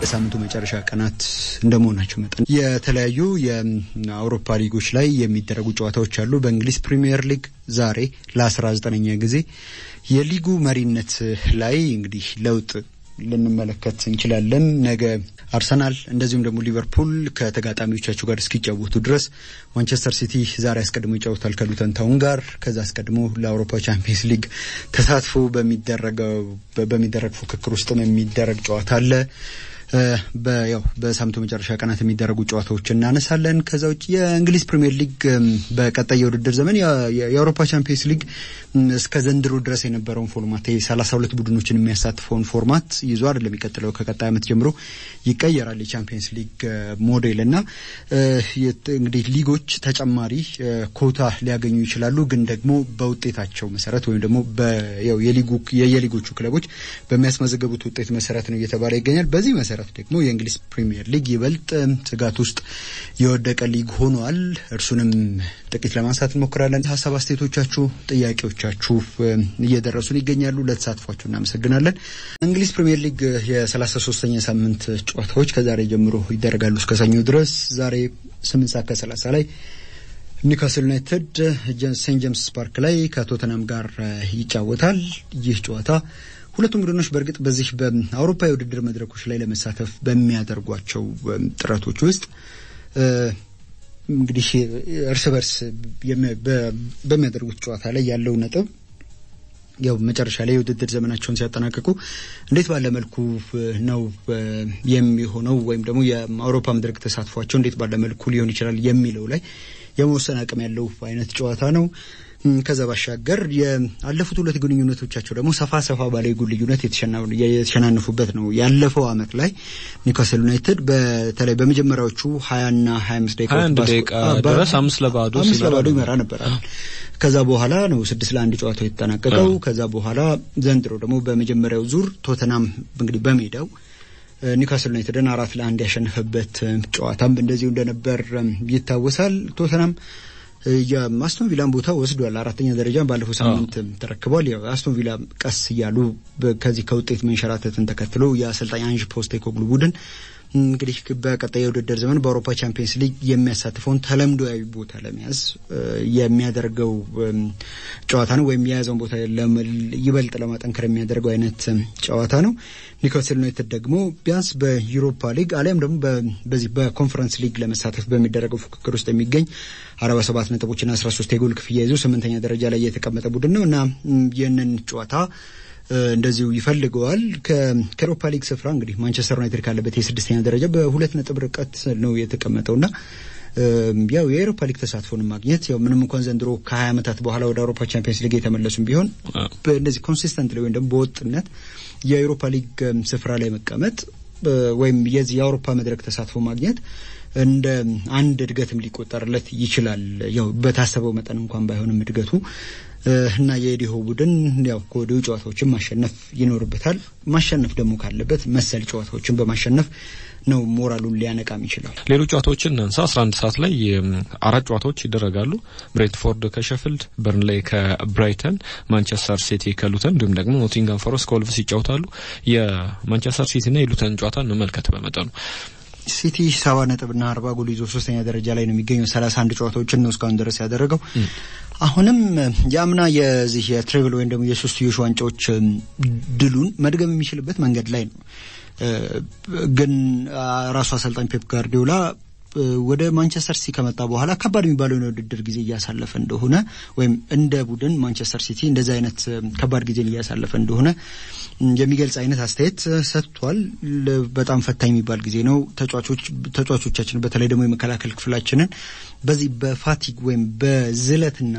በሳምንቱ መጨረሻ ቀናት እንደመሆናቸው መጠን የተለያዩ የአውሮፓ ሊጎች ላይ የሚደረጉ ጨዋታዎች አሉ። በእንግሊዝ ፕሪሚየር ሊግ ዛሬ ለአስራ ዘጠነኛ ጊዜ የሊጉ መሪነት ላይ እንግዲህ ለውጥ ልንመለከት እንችላለን። ነገ አርሰናል እንደዚሁም ደግሞ ሊቨርፑል ከተጋጣሚዎቻቸው ጋር እስኪጫወቱ ድረስ ማንቸስተር ሲቲ ዛሬ አስቀድሞ ይጫወታል ከሉተን ታውን ጋር። ከዛ አስቀድሞ ለአውሮፓ ቻምፒየንስ ሊግ ተሳትፎ በሚደረግ ፉክክር ውስጥም የሚደረግ ጨዋታ አለ። ያው በሳምንቱ መጨረሻ ቀናት የሚደረጉ ጨዋታዎች እናነሳለን። ከዛ ውጭ የእንግሊዝ ፕሪምየር ሊግ በቀጣይ የውድድር ዘመን የአውሮፓ ቻምፒየንስ ሊግ እስከ ዘንድሮ ድረስ የነበረውን ፎርማት ሰላሳ ሁለት ቡድኖችን የሚያሳትፈውን ፎርማት ይዞ አይደለም የሚቀጥለው ከቀጣይ ዓመት ጀምሮ ይቀየራል የቻምፒየንስ ሊግ ሞዴል እና እንግዲህ ሊጎች ተጨማሪ ኮታ ሊያገኙ ይችላሉ። ግን ደግሞ በውጤታቸው መሰረት ወይም ደግሞ የየሊጎቹ ክለቦች በሚያስመዘገቡት ውጤት መሰረት ነው እየተባለ ይገኛል። በዚህ መሰረት ደግሞ የእንግሊዝ ፕሪሚየር ሊግ ይበልጥ ስጋት ውስጥ የወደቀ ሊግ ሆኗል። እርሱንም ጥቂት ለማንሳት እንሞክራለን። ሀሳብ አስተያየቶቻችሁ፣ ጥያቄዎቻችሁ እየደረሱን ይገኛሉ። ለተሳትፏችሁ እናመሰግናለን። እንግሊዝ ፕሪሚየር ሊግ የሰላሳ ሶስተኛ ሳምንት ጨዋታዎች ከዛሬ ጀምሮ ይደረጋሉ እስከ ሰኞ ድረስ ዛሬ ስምንት ሰዓት ከሰላሳ ላይ ኒውካስል ዩናይትድ ሴንት ጄምስ ፓርክ ላይ ከቶተናም ጋር ይጫወታል። ይህ ጨዋታ ሁለቱም ቡድኖች በእርግጥ በዚህ በአውሮፓ የውድድር መድረኮች ላይ ለመሳተፍ በሚያደርጓቸው ጥረቶች ውስጥ እንግዲህ እርስ በርስ በሚያደርጉት ጨዋታ ላይ ያለው ነጥብ ያው መጨረሻ ላይ የውድድር ዘመናቸውን ሲያጠናቅቁ እንዴት ባለ መልኩ ነው የሚሆነው ወይም ደግሞ የአውሮፓ መድረክ ተሳትፏቸው እንዴት ባለ መልኩ ሊሆን ይችላል የሚለው ላይ የመወሰን አቅም ያለው አይነት ጨዋታ ነው። ከዛ ባሻገር ያለፉት ሁለት ግንኙነቶቻቸው ደግሞ ሰፋ ሰፋ ባለ የጎል ልዩነት የተሸናነፉበት ነው። ያለፈው አመት ላይ ኒውካስል ዩናይትድ በተለይ በመጀመሪያዎቹ ሀያና ሀያ አምስት ደቂቃ ድረስ አምስት ለባዶ አምስት ለባዶ ይመራ ነበር። ከዛ በኋላ ነው ስድስት ለአንድ ጨዋታው የተጠናቀቀው። ከዛ በኋላ ዘንድሮ ደግሞ በመጀመሪያው ዙር ቶተናም እንግዲህ በሜዳው ኒውካስል ዩናይትድን አራት ለአንድ ያሸነፈበት ጨዋታም እንደዚሁ እንደነበር ይታወሳል። ቶተናም የአስቶን ቪላን ቦታ ወስዷል። አራተኛ ደረጃ ባለፈው ሳምንት ተረክቧል። ያው አስቶን ቪላ ቀስ እያሉ ከዚህ ከውጤት መንሸራተትን ተከትሎ የአሰልጣኝ አንጅ ፖስቴኮግሉ ቡድን እንግዲህ በቀጣይ የውድድር ዘመን በአውሮፓ ቻምፒየንስ ሊግ የሚያሳትፈውን ተለምዶያዊ ቦታ ለመያዝ የሚያደርገው ጨዋታ ነው፣ ወይም የያዘውን ቦታ ይበልጥ ለማጠንከር የሚያደርገው አይነት ጨዋታ ነው። ኒውካስል ዩናይትድ ደግሞ ቢያንስ በዩሮፓ ሊግ አሊያም ደግሞ በዚህ በኮንፈረንስ ሊግ ለመሳተፍ በሚደረገው ፉክክር ውስጥ የሚገኝ አርባ ሰባት ነጥቦችና አስራ ሶስት የጎል ክፍያ ይዞ ስምንተኛ ደረጃ ላይ የተቀመጠ ቡድን ነው እና ይህንን ጨዋታ እንደዚሁ ይፈልገዋል። ከኤሮፓ ሊግ ስፍራ እንግዲህ ማንቸስተር ዩናይትድ ካለበት የስድስተኛ ደረጃ በሁለት ነጥብ ርቀት ነው የተቀመጠውና ያው የኤሮፓ ሊግ ተሳትፎን ማግኘት ያው ምንም እንኳን ዘንድሮ ከሀያ ዓመታት በኋላ ወደ አውሮፓ ቻምፒየንስ ሊግ የተመለሱም ቢሆን እንደዚህ ኮንሲስተንት ወይም ደግሞ በወጥነት የኤሮፓ ሊግ ስፍራ ላይ መቀመጥ ወይም የዚህ የአውሮፓ መድረክ ተሳትፎ ማግኘት እንደ አንድ እድገትም ሊቆጠርለት ይችላል። ያው በታሰበው መጠን እንኳን ባይሆንም እድገቱ እና የኤዲሆ ቡድን ያው ከወዲሁ ጨዋታዎችን ማሸነፍ ይኖርበታል። ማሸነፍ ደግሞ ካለበት መሰል ጨዋታዎችን በማሸነፍ ነው ሞራሉን ሊያነቃም ይችላል። ሌሎች ጨዋታዎችን እናንሳ። አስራ አንድ ሰዓት ላይ አራት ጨዋታዎች ይደረጋሉ። ብሬንትፎርድ ከሸፊልድ፣ በርንሌይ ከብራይተን፣ ማንቸስተር ሲቲ ከሉተን እንዲሁም ደግሞ ኖቲንጋም ፎረስት ከወልቭስ ይጫወታሉ። የማንቸስተር ሲቲና የሉተን ጨዋታ እንመልከት በመጠኑ ሲቲ ሰባ ነጥብና አርባ ጎል ይዞ ሶስተኛ ደረጃ ላይ ነው የሚገኘው። ሰላሳ አንድ ጨዋታዎችን ነው እስካሁን ድረስ ያደረገው። አሁንም የአምና የዚህ የትሬብል ወይም ደግሞ የሶስትዮሽ ዋንጫዎች ድሉን መድገም የሚችልበት መንገድ ላይ ነው። ግን ራሱ አሰልጣኝ ፔፕ ጋርዲዮላ ወደ ማንቸስተር ሲቲ ከመጣ በኋላ ከባድ የሚባለውን የውድድር ጊዜ እያሳለፈ እንደሆነ ወይም እንደ ቡድን ማንቸስተር ሲቲ እንደዚህ አይነት ከባድ ጊዜን እያሳለፈ እንደሆነ የሚገልጽ አይነት አስተያየት ሰጥቷል። በጣም ፈታኝ የሚባል ጊዜ ነው። ተጫዋቾቻችን በተለይ ደግሞ የመከላከል ክፍላችንን በዚህ በፋቲግ ወይም በዝለትና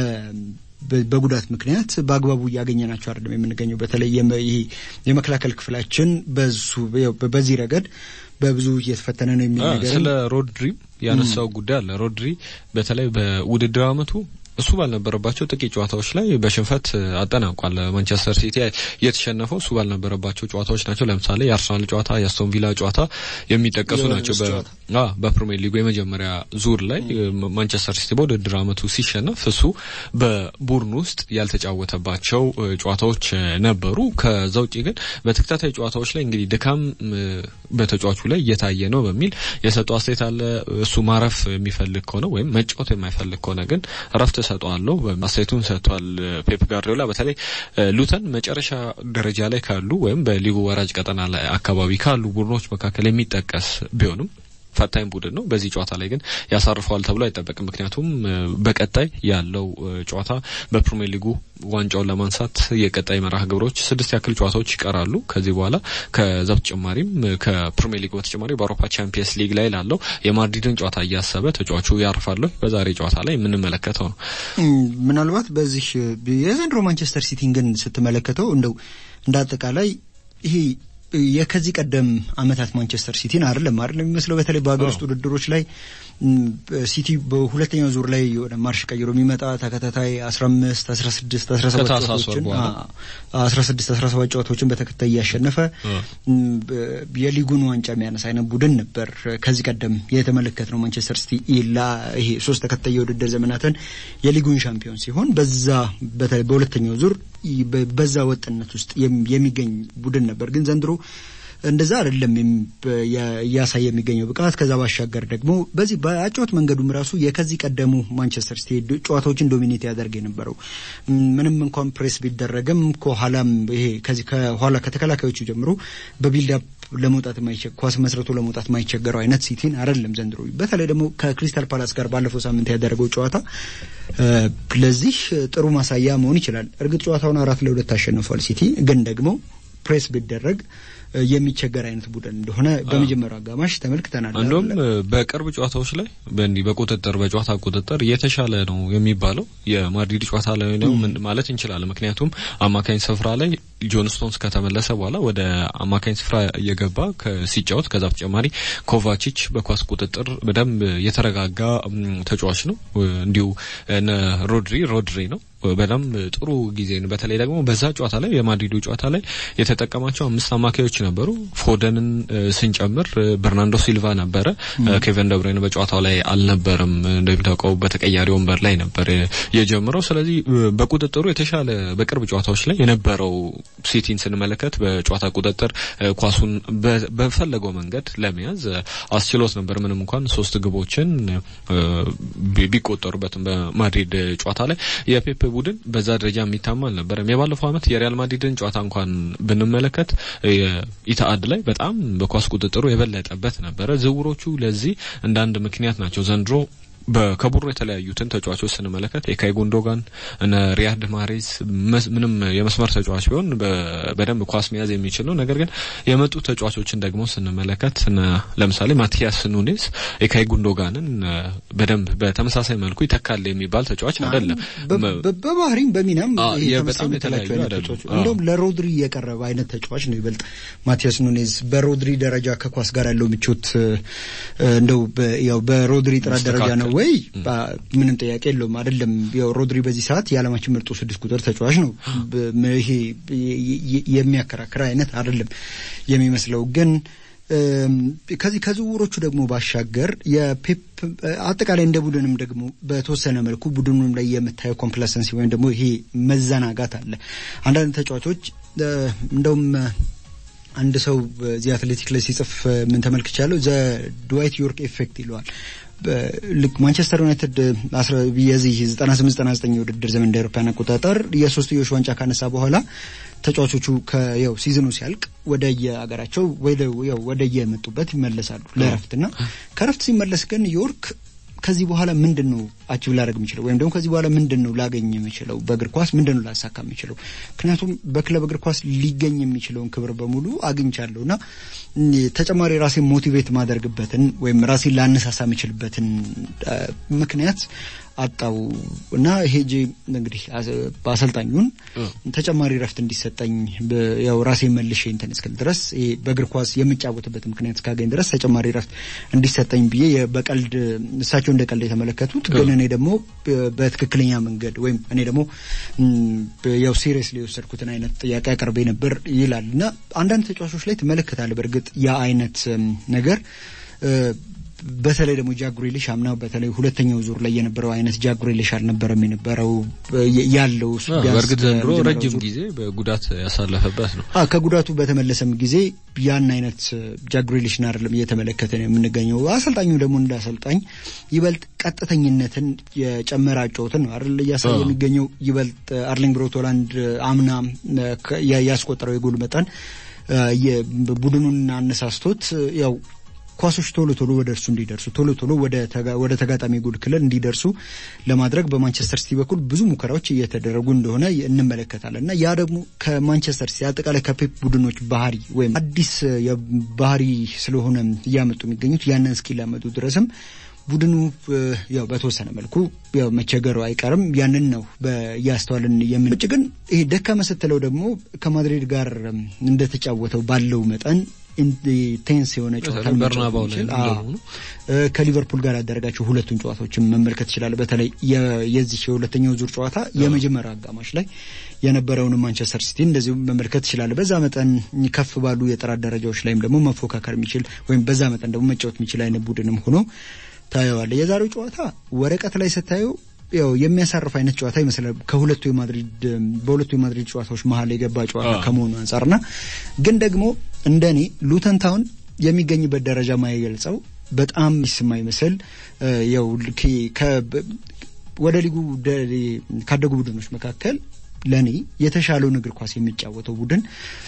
በጉዳት ምክንያት በአግባቡ እያገኘናቸው አይደለም የምንገኘው። በተለይ ይሄ የመከላከል ክፍላችን በዚህ ረገድ በብዙ እየተፈተነ ነው የሚል ነገር ስለ ሮድሪ ያነሳው ጉዳይ አለ። ሮድሪ በተለይ በውድድር አመቱ እሱ ባልነበረባቸው ጥቂት ጨዋታዎች ላይ በሽንፈት አጠናቋል። ማንቸስተር ሲቲ የተሸነፈው እሱ ባልነበረባቸው ጨዋታዎች ናቸው። ለምሳሌ የአርሰናል ጨዋታ፣ የአስቶን ቪላ ጨዋታ የሚጠቀሱ ናቸው። በፕሪሚየር ሊጉ የመጀመሪያ ዙር ላይ ማንቸስተር ሲቲ በውድድር ዓመቱ ሲሸነፍ እሱ በቡድን ውስጥ ያልተጫወተባቸው ጨዋታዎች ነበሩ። ከዛ ውጭ ግን በተከታታይ ጨዋታዎች ላይ እንግዲህ ድካም በተጫዋቹ ላይ እየታየ ነው በሚል የሰጠው አስተያየት አለ። እሱ ማረፍ የሚፈልግ ከሆነ ወይም መጫወት የማይፈልግ ከሆነ ግን እረፍት እሰጠዋለሁ አስተያየቱን ሰጥቷል። ፔፕ ጋርዲዮላ በተለይ ሉተን መጨረሻ ደረጃ ላይ ካሉ ወይም በሊጉ ወራጅ ቀጠና ላይ አካባቢ ካሉ ቡድኖች መካከል የሚጠቀስ ቢሆንም ፈታኝ ቡድን ነው። በዚህ ጨዋታ ላይ ግን ያሳርፈዋል ተብሎ አይጠበቅም። ምክንያቱም በቀጣይ ያለው ጨዋታ በፕሪሚየር ሊጉ ዋንጫውን ለማንሳት የቀጣይ መርሃ ግብሮች ስድስት ያክል ጨዋታዎች ይቀራሉ። ከዚህ በኋላ ከዛ በተጨማሪም ከፕሪሚየር ሊግ በተጨማሪ በአውሮፓ ቻምፒየንስ ሊግ ላይ ላለው የማድሪድን ጨዋታ እያሰበ ተጫዋቹ ያርፋሉ። በዛሬ ጨዋታ ላይ የምንመለከተው ነው። ምናልባት በዚህ የዘንድሮ ማንቸስተር ሲቲን ግን ስትመለከተው እንደው እንደ አጠቃላይ ይሄ የከዚህ ቀደም አመታት ማንቸስተር ሲቲን አይደለም አይደለም የሚመስለው በተለይ በሀገር ውስጥ ውድድሮች ላይ ሲቲ በሁለተኛው ዙር ላይ የሆነ ማርሽ ቀይሮ የሚመጣ ተከታታይ አስራ አምስት አስራ ስድስት አስራ ሰባት ጨዋታዎችን አስራ ስድስት አስራ ሰባት ጨዋታዎችን በተከታይ እያሸነፈ የሊጉን ዋንጫ የሚያነሳ አይነት ቡድን ነበር ከዚህ ቀደም የተመለከት ነው። ማንቸስተር ሲቲ ይሄ ሶስት ተከታይ የውድድር ዘመናትን የሊጉን ሻምፒዮን ሲሆን በዛ በተለይ በሁለተኛው ዙር በዛ ወጥነት ውስጥ የሚገኝ ቡድን ነበር። ግን ዘንድሮ እንደዛ አይደለም እያሳየ የሚገኘው ብቃት። ከዛ ባሻገር ደግሞ በዚህ በአጨዋወት መንገዱም ራሱ የከዚህ ቀደሙ ማንቸስተር ሲቲ ጨዋታዎችን ዶሚኔት ያደርግ የነበረው ምንም እንኳን ፕሬስ ቢደረግም ከኋላም ይሄ ከዚህ ከኋላ ከተከላካዮቹ ጀምሮ በቢልዳፕ ለመውጣት የማይቸግ ኳስ መስረቶ ለመውጣት የማይቸገረው አይነት ሲቲን አይደለም ዘንድሮ። በተለይ ደግሞ ከክሪስታል ፓላስ ጋር ባለፈው ሳምንት ያደረገው ጨዋታ ለዚህ ጥሩ ማሳያ መሆን ይችላል። እርግጥ ጨዋታውን አራት ለሁለት አሸንፏል ሲቲ ግን ደግሞ ፕሬስ ቢደረግ የሚቸገር አይነት ቡድን እንደሆነ በመጀመሪያው አጋማሽ ተመልክተናል። እንዲሁም በቅርብ ጨዋታዎች ላይ በእንዲህ በቁጥጥር በጨዋታ ቁጥጥር የተሻለ ነው የሚባለው የማድሪድ ጨዋታ ላይ ነው ማለት እንችላለን። ምክንያቱም አማካኝ ስፍራ ላይ ጆን ስቶንስ ከተመለሰ በኋላ ወደ አማካኝ ስፍራ እየገባ ሲጫወት፣ ከዛ በተጨማሪ ኮቫቺች በኳስ ቁጥጥር በደንብ የተረጋጋ ተጫዋች ነው። እንዲሁ ሮድሪ ሮድሪ ነው በጣም ጥሩ ጊዜ ነው። በተለይ ደግሞ በዛ ጨዋታ ላይ የማድሪዱ ጨዋታ ላይ የተጠቀማቸው አምስት አማካዮች ነበሩ። ፎደንን ስንጨምር በርናንዶ ሲልቫ ነበረ። ኬቨን ደብሬን በጨዋታው ላይ አልነበረም። እንደሚታወቀው በተቀያሪ ወንበር ላይ ነበር የጀምረው። ስለዚህ በቁጥጥሩ የተሻለ በቅርብ ጨዋታዎች ላይ የነበረው ሲቲን ስንመለከት በጨዋታ ቁጥጥር ኳሱን በፈለገው መንገድ ለመያዝ አስችሎት ነበር። ምንም እንኳን ሶስት ግቦችን ቢቆጠሩበትም በማድሪድ ጨዋታ ላይ የፔፕ ቡድን በዛ ደረጃ የሚታማ አልነበረም። የባለፈው ዓመት የሪያል ማድሪድን ጨዋታ እንኳን ብንመለከት ኢታአድ ላይ በጣም በኳስ ቁጥጥሩ የበለጠበት ነበረ። ዝውውሮቹ ለዚህ እንደ አንድ ምክንያት ናቸው። ዘንድሮ ከቡድኑ የተለያዩትን ተጫዋቾች ስንመለከት የካይ ጉንዶጋን እነ ሪያድ ማሬዝ ምንም የመስመር ተጫዋች ቢሆን በደንብ ኳስ መያዝ የሚችል ነው። ነገር ግን የመጡ ተጫዋቾችን ደግሞ ስንመለከት ለምሳሌ ማቲያስ ኑኔዝ የካይ ጉንዶጋንን በደንብ በተመሳሳይ መልኩ ይተካል የሚባል ተጫዋች አይደለም። በባህሪም በሚናም በጣም የተለያዩ አይደሉም። እንደውም ለሮድሪ የቀረበ አይነት ተጫዋች ነው ይበልጥ ማቲያስ ኑኔዝ በሮድሪ ደረጃ ከኳስ ጋር ያለው ምቾት እንደው ያው በሮድሪ ጥራት ደረጃ ነው ወይ ምንም ጥያቄ የለውም። አይደለም ያው ሮድሪ በዚህ ሰዓት የዓለማችን ምርጡ ስድስት ቁጥር ተጫዋች ነው። ይሄ የሚያከራክር አይነት አይደለም የሚመስለው ግን ከዚህ ከዝውውሮቹ ደግሞ ባሻገር የፔፕ አጠቃላይ እንደ ቡድንም ደግሞ በተወሰነ መልኩ ቡድኑም ላይ የምታየው ኮምፕላሰንሲ ወይም ደግሞ ይሄ መዘናጋት አለ። አንዳንድ ተጫዋቾች እንደውም አንድ ሰው እዚህ አትሌቲክ ላይ ሲጽፍ ምን ተመልክቻለሁ፣ ዘ ድዋይት ዮርክ ኤፌክት ይለዋል። ልክ ማንቸስተር ዩናይትድ የዚህ ዘጠና ስምንት ዘጠና ዘጠኝ የውድድር ዘመን እንደ አውሮፓውያን አቆጣጠር የሶስትዮሽ ዋንጫ ካነሳ በኋላ ተጫዋቾቹ ያው ሲዝኑ ሲያልቅ ወደ የአገራቸው ወደ የመጡበት ይመለሳሉ ለእረፍትና ከእረፍት ሲመለስ ግን ዮርክ ከዚህ በኋላ ምንድን ነው አቺቭ ላደርግ የሚችለው ወይም ደግሞ ከዚህ በኋላ ምንድን ነው ላገኝ የምችለው በእግር ኳስ ምንድን ነው ላሳካ የምችለው? ምክንያቱም በክለብ እግር ኳስ ሊገኝ የሚችለውን ክብር በሙሉ አግኝቻለሁ እና ተጨማሪ ራሴን ሞቲቬት ማደርግበትን ወይም ራሴን ላነሳሳ የምችልበትን ምክንያት አጣው እና ሄጄ እንግዲህ በአሰልጣኙን ተጨማሪ ረፍት እንዲሰጠኝ ያው ራሴ መልሼ እንትን እስክል ድረስ በእግር ኳስ የምጫወትበት ምክንያት እስካገኝ ድረስ ተጨማሪ ረፍት እንዲሰጠኝ ብዬ በቀልድ እሳቸው እንደ ቀልድ የተመለከቱት ግን እኔ ደግሞ በትክክለኛ መንገድ ወይም እኔ ደግሞ ያው ሲሪየስሊ የወሰድኩትን አይነት ጥያቄ አቅርቤ ነበር ይላል እና አንዳንድ ተጫዋቾች ላይ ትመለከታለህ። በእርግጥ ያ አይነት ነገር በተለይ ደግሞ ጃጉሬሊሽ አምና በተለይ ሁለተኛው ዙር ላይ የነበረው አይነት ጃጉሬሊሽ አልነበረም የነበረው ያለው በእርግጥ ዘንድሮ ረጅም ጊዜ በጉዳት ያሳለፈበት ነው። ከጉዳቱ በተመለሰም ጊዜ ያን አይነት ጃጉሬሊሽን አይደለም እየተመለከተ ነው የምንገኘው። አሰልጣኙ ደግሞ እንደ አሰልጣኝ ይበልጥ ቀጥተኝነትን የጨመረ አጨዋወትን ነው አይደል እያሳየ የሚገኘው። ይበልጥ አርሊንግ ብሮት ሃላንድ አምና ያስቆጠረው የጎል መጠን ቡድኑን አነሳስቶት ያው ኳሶች ቶሎ ቶሎ ወደ እርሱ እንዲደርሱ ቶሎ ቶሎ ወደ ተጋጣሚ ጎል ክልል እንዲደርሱ ለማድረግ በማንቸስተር ሲቲ በኩል ብዙ ሙከራዎች እየተደረጉ እንደሆነ እንመለከታለን እና ያ ደግሞ ከማንቸስተር ሲቲ አጠቃላይ ከፔፕ ቡድኖች ባህሪ ወይም አዲስ ባህሪ ስለሆነ እያመጡ የሚገኙት ያንን እስኪላመጡ ድረስም ቡድኑ ያው በተወሰነ መልኩ ያው መቸገሩ አይቀርም። ያንን ነው እያስተዋልን የምን ውጭ ግን ይሄ ደካማ ስትለው ደግሞ ከማድሪድ ጋር እንደተጫወተው ባለው መጠን ቴንስ የሆነ ጨዋታ ከሊቨርፑል ጋር ያደረጋቸው ሁለቱን ጨዋታዎችን መመልከት ይችላል። በተለይ የዚህ የሁለተኛው ዙር ጨዋታ የመጀመሪያ አጋማሽ ላይ የነበረውን ማንቸስተር ሲቲ እንደዚሁ መመልከት ይችላል። በዛ መጠን ከፍ ባሉ የጥራት ደረጃዎች ላይም ደግሞ መፎካከር የሚችል ወይም በዛ መጠን ደግሞ መጫወት የሚችል አይነት ቡድንም ሆኖ ታየዋለ። የዛሬው ጨዋታ ወረቀት ላይ ስታየው ያው የሚያሳርፍ አይነት ጨዋታ ይመስላል ከሁለቱ የማድሪድ በሁለቱ የማድሪድ ጨዋታዎች መሀል የገባ ጨዋታ ከመሆኑ አንጻርና ግን ደግሞ እንደኔ ሉተን ታውን የሚገኝበት ደረጃ ማይገልጸው በጣም የማይመስል ያው ወደ ሊጉ ካደጉ ቡድኖች መካከል ለእኔ የተሻለውን እግር ኳስ የሚጫወተው ቡድን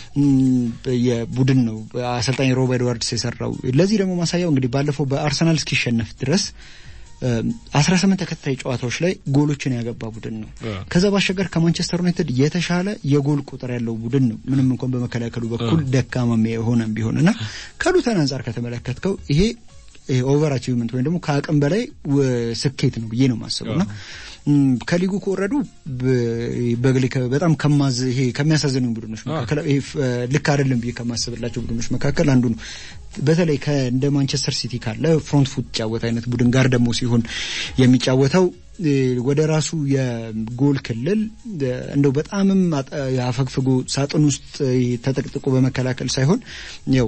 የቡድን ነው አሰልጣኝ ሮብ ኤድዋርድስ የሰራው። ለዚህ ደግሞ ማሳያው እንግዲህ ባለፈው በአርሰናል እስኪሸነፍ ድረስ አስራ ስምንት ተከታታይ ጨዋታዎች ላይ ጎሎችን ያገባ ቡድን ነው። ከዛ ባሻገር ከማንቸስተር ዩናይትድ የተሻለ የጎል ቁጥር ያለው ቡድን ነው። ምንም እንኳን በመከላከሉ በኩል ደካማ የሆነም ቢሆን እና ከሉተን አንጻር ከተመለከትከው ይሄ ኦቨር አቺቭመንት ወይም ደግሞ ከአቅም በላይ ስኬት ነው ብዬ ነው የማስበው እና ከሊጉ ከወረዱ በጣም ከማዝ ይሄ ከሚያሳዝኑ ቡድኖች መካከል ልክ አይደለም ብዬ ከማስብላቸው ቡድኖች መካከል አንዱ ነው። በተለይ እንደ ማንቸስተር ሲቲ ካለ ፍሮንት ፉት ጫወት አይነት ቡድን ጋር ደግሞ ሲሆን የሚጫወተው ወደ ራሱ የጎል ክልል እንደው በጣምም አፈግፍጎ ሳጥን ውስጥ ተጠቅጥቆ በመከላከል ሳይሆን ያው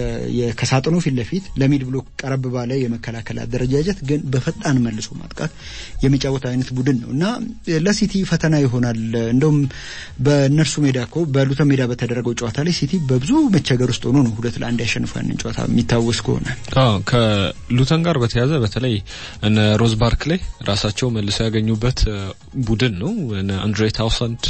ከሳጥኑ ፊት ለፊት ለሚድ ብሎክ ቀረብ ባለ የመከላከል አደረጃጀት ግን በፈጣን መልሶ ማጥቃት የሚጫወት አይነት ቡድን ነው እና ለሲቲ ፈተና ይሆናል። እንደውም በእነርሱ ሜዳ እኮ በሉተን ሜዳ በተደረገው ጨዋታ ላይ ሲቲ በብዙ መቸገር ውስጥ ሆኖ ነው ሁለት ለአንድ ያሸንፈው ያንን ጨዋታ የሚታወስ ከሆነ ከሉተን ጋር በተያያዘ በተለይ እነ ሮዝ ባርክሌ ራሳቸው መልሰው ያገኙበት ቡድን ነው። አንድሬ ታውሰንድ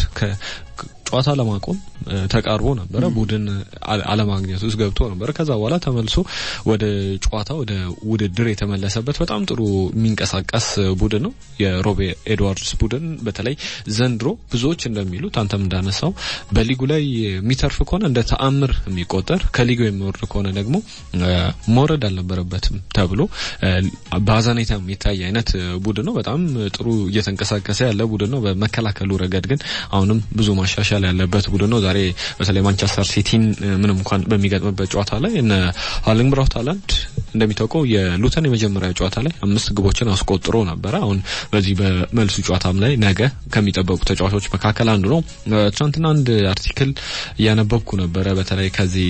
ጨዋታ ለማቆም ተቃርቦ ነበረ። ቡድን አለማግኘት ውስጥ ገብቶ ነበረ። ከዛ በኋላ ተመልሶ ወደ ጨዋታ ወደ ውድድር የተመለሰበት በጣም ጥሩ የሚንቀሳቀስ ቡድን ነው የሮቤ ኤድዋርድስ ቡድን። በተለይ ዘንድሮ ብዙዎች እንደሚሉት አንተም እንዳነሳው በሊጉ ላይ የሚተርፍ ከሆነ እንደ ተአምር የሚቆጠር ከሊጉ የሚወርድ ከሆነ ደግሞ መውረድ አልነበረበትም ተብሎ በአዛኔታ የሚታይ አይነት ቡድን ነው። በጣም ጥሩ እየተንቀሳቀሰ ያለ ቡድን ነው። በመከላከሉ ረገድ ግን አሁንም ብዙ ማሻሻል ያለበት ቡድን ነው። ዛሬ በተለይ ማንቸስተር ሲቲን ምንም እንኳን በሚገጥምበት ጨዋታ ላይ እነ ሃርሊንግ ብራውት ሃላንድ እንደሚታወቀው የሉተን የመጀመሪያ ጨዋታ ላይ አምስት ግቦችን አስቆጥሮ ነበረ። አሁን በዚህ በመልሱ ጨዋታም ላይ ነገ ከሚጠበቁ ተጫዋቾች መካከል አንዱ ነው። ትናንትና አንድ አርቲክል እያነበብኩ ነበረ በተለይ ከዚህ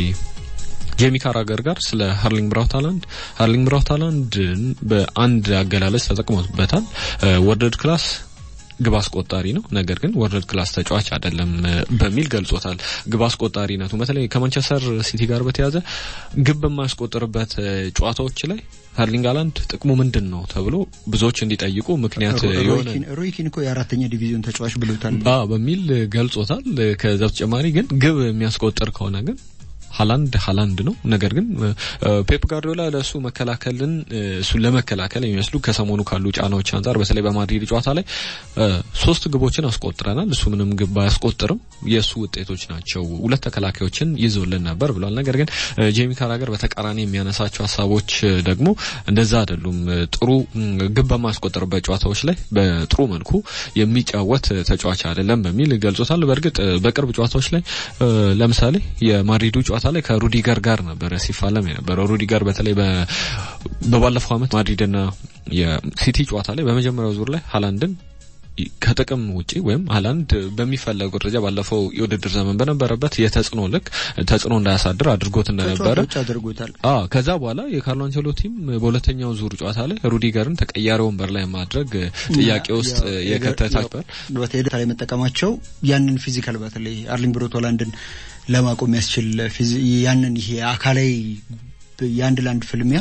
ጄሚ ካራገር ጋር ስለ ሃርሊንግ ብራውት ሃላንድ ሃርሊንግ ብራውት ሃላንድን በአንድ አገላለጽ ተጠቅሞበታል። ወርልድ ክላስ ግብ አስቆጣሪ ነው፣ ነገር ግን ወርልድ ክላስ ተጫዋች አይደለም በሚል ገልጾታል። ግብ አስቆጣሪነቱ በተለይ ከማንቸስተር ሲቲ ጋር በተያያዘ ግብ በማያስቆጥርበት ጨዋታዎች ላይ ሃርሊንግ ሃላንድ ጥቅሙ ምንድን ነው ተብሎ ብዙዎች እንዲጠይቁ ምክንያት የሆነ ሮይኪን እኮ የአራተኛ ዲቪዚዮን ተጫዋች ብሎታል በሚል ገልጾታል። ከዛ በተጨማሪ ግን ግብ የሚያስቆጥር ከሆነ ግን ሀላንድ ሀላንድ ነው። ነገር ግን ፔፕ ጋርዲዮላ ለእሱ መከላከልን እሱን ለመከላከል የሚመስሉ ከሰሞኑ ካሉ ጫናዎች አንጻር በተለይ በማድሪድ ጨዋታ ላይ ሶስት ግቦችን አስቆጥረናል። እሱ ምንም ግብ አያስቆጥርም፣ የእሱ ውጤቶች ናቸው። ሁለት ተከላካዮችን ይዞልን ነበር ብሏል። ነገር ግን ጄሚ ካራገር በተቃራኒ የሚያነሳቸው ሀሳቦች ደግሞ እንደዛ አይደሉም። ጥሩ ግብ በማያስቆጥርበት ጨዋታዎች ላይ በጥሩ መልኩ የሚጫወት ተጫዋች አይደለም በሚል ገልጾታል። በእርግጥ በቅርብ ጨዋታዎች ላይ ለምሳሌ የማድሪዱ ጨዋታ ላይ ከሩዲገር ጋር ነበረ ሲፋለም የነበረው። ሩዲገር በተለይ በባለፈው ዓመት ማድሪድና የሲቲ ጨዋታ ላይ በመጀመሪያው ዙር ላይ ሀላንድን ከጥቅም ውጪ ወይም ሀላንድ በሚፈለገው ደረጃ ባለፈው የውድድር ዘመን በነበረበት የተጽዕኖ ልክ ተጽዕኖ እንዳያሳድር አድርጎት እንደነበረ አድርጎታል። አዎ ከዛ በኋላ የካርሎ አንቸሎቲም በሁለተኛው ዙር ጨዋታ ላይ ሩዲገርን ተቀያሪ ወንበር ላይ ማድረግ ጥያቄ ውስጥ የከተታቸው በቴዳ ላይ መጠቀማቸው ያንን ፊዚካል በተለይ አርሊንግ ብሮት ሆላንድን ለማቆም ያስችል ያንን ይሄ አካላዊ የአንድ ለአንድ ፍልሚያ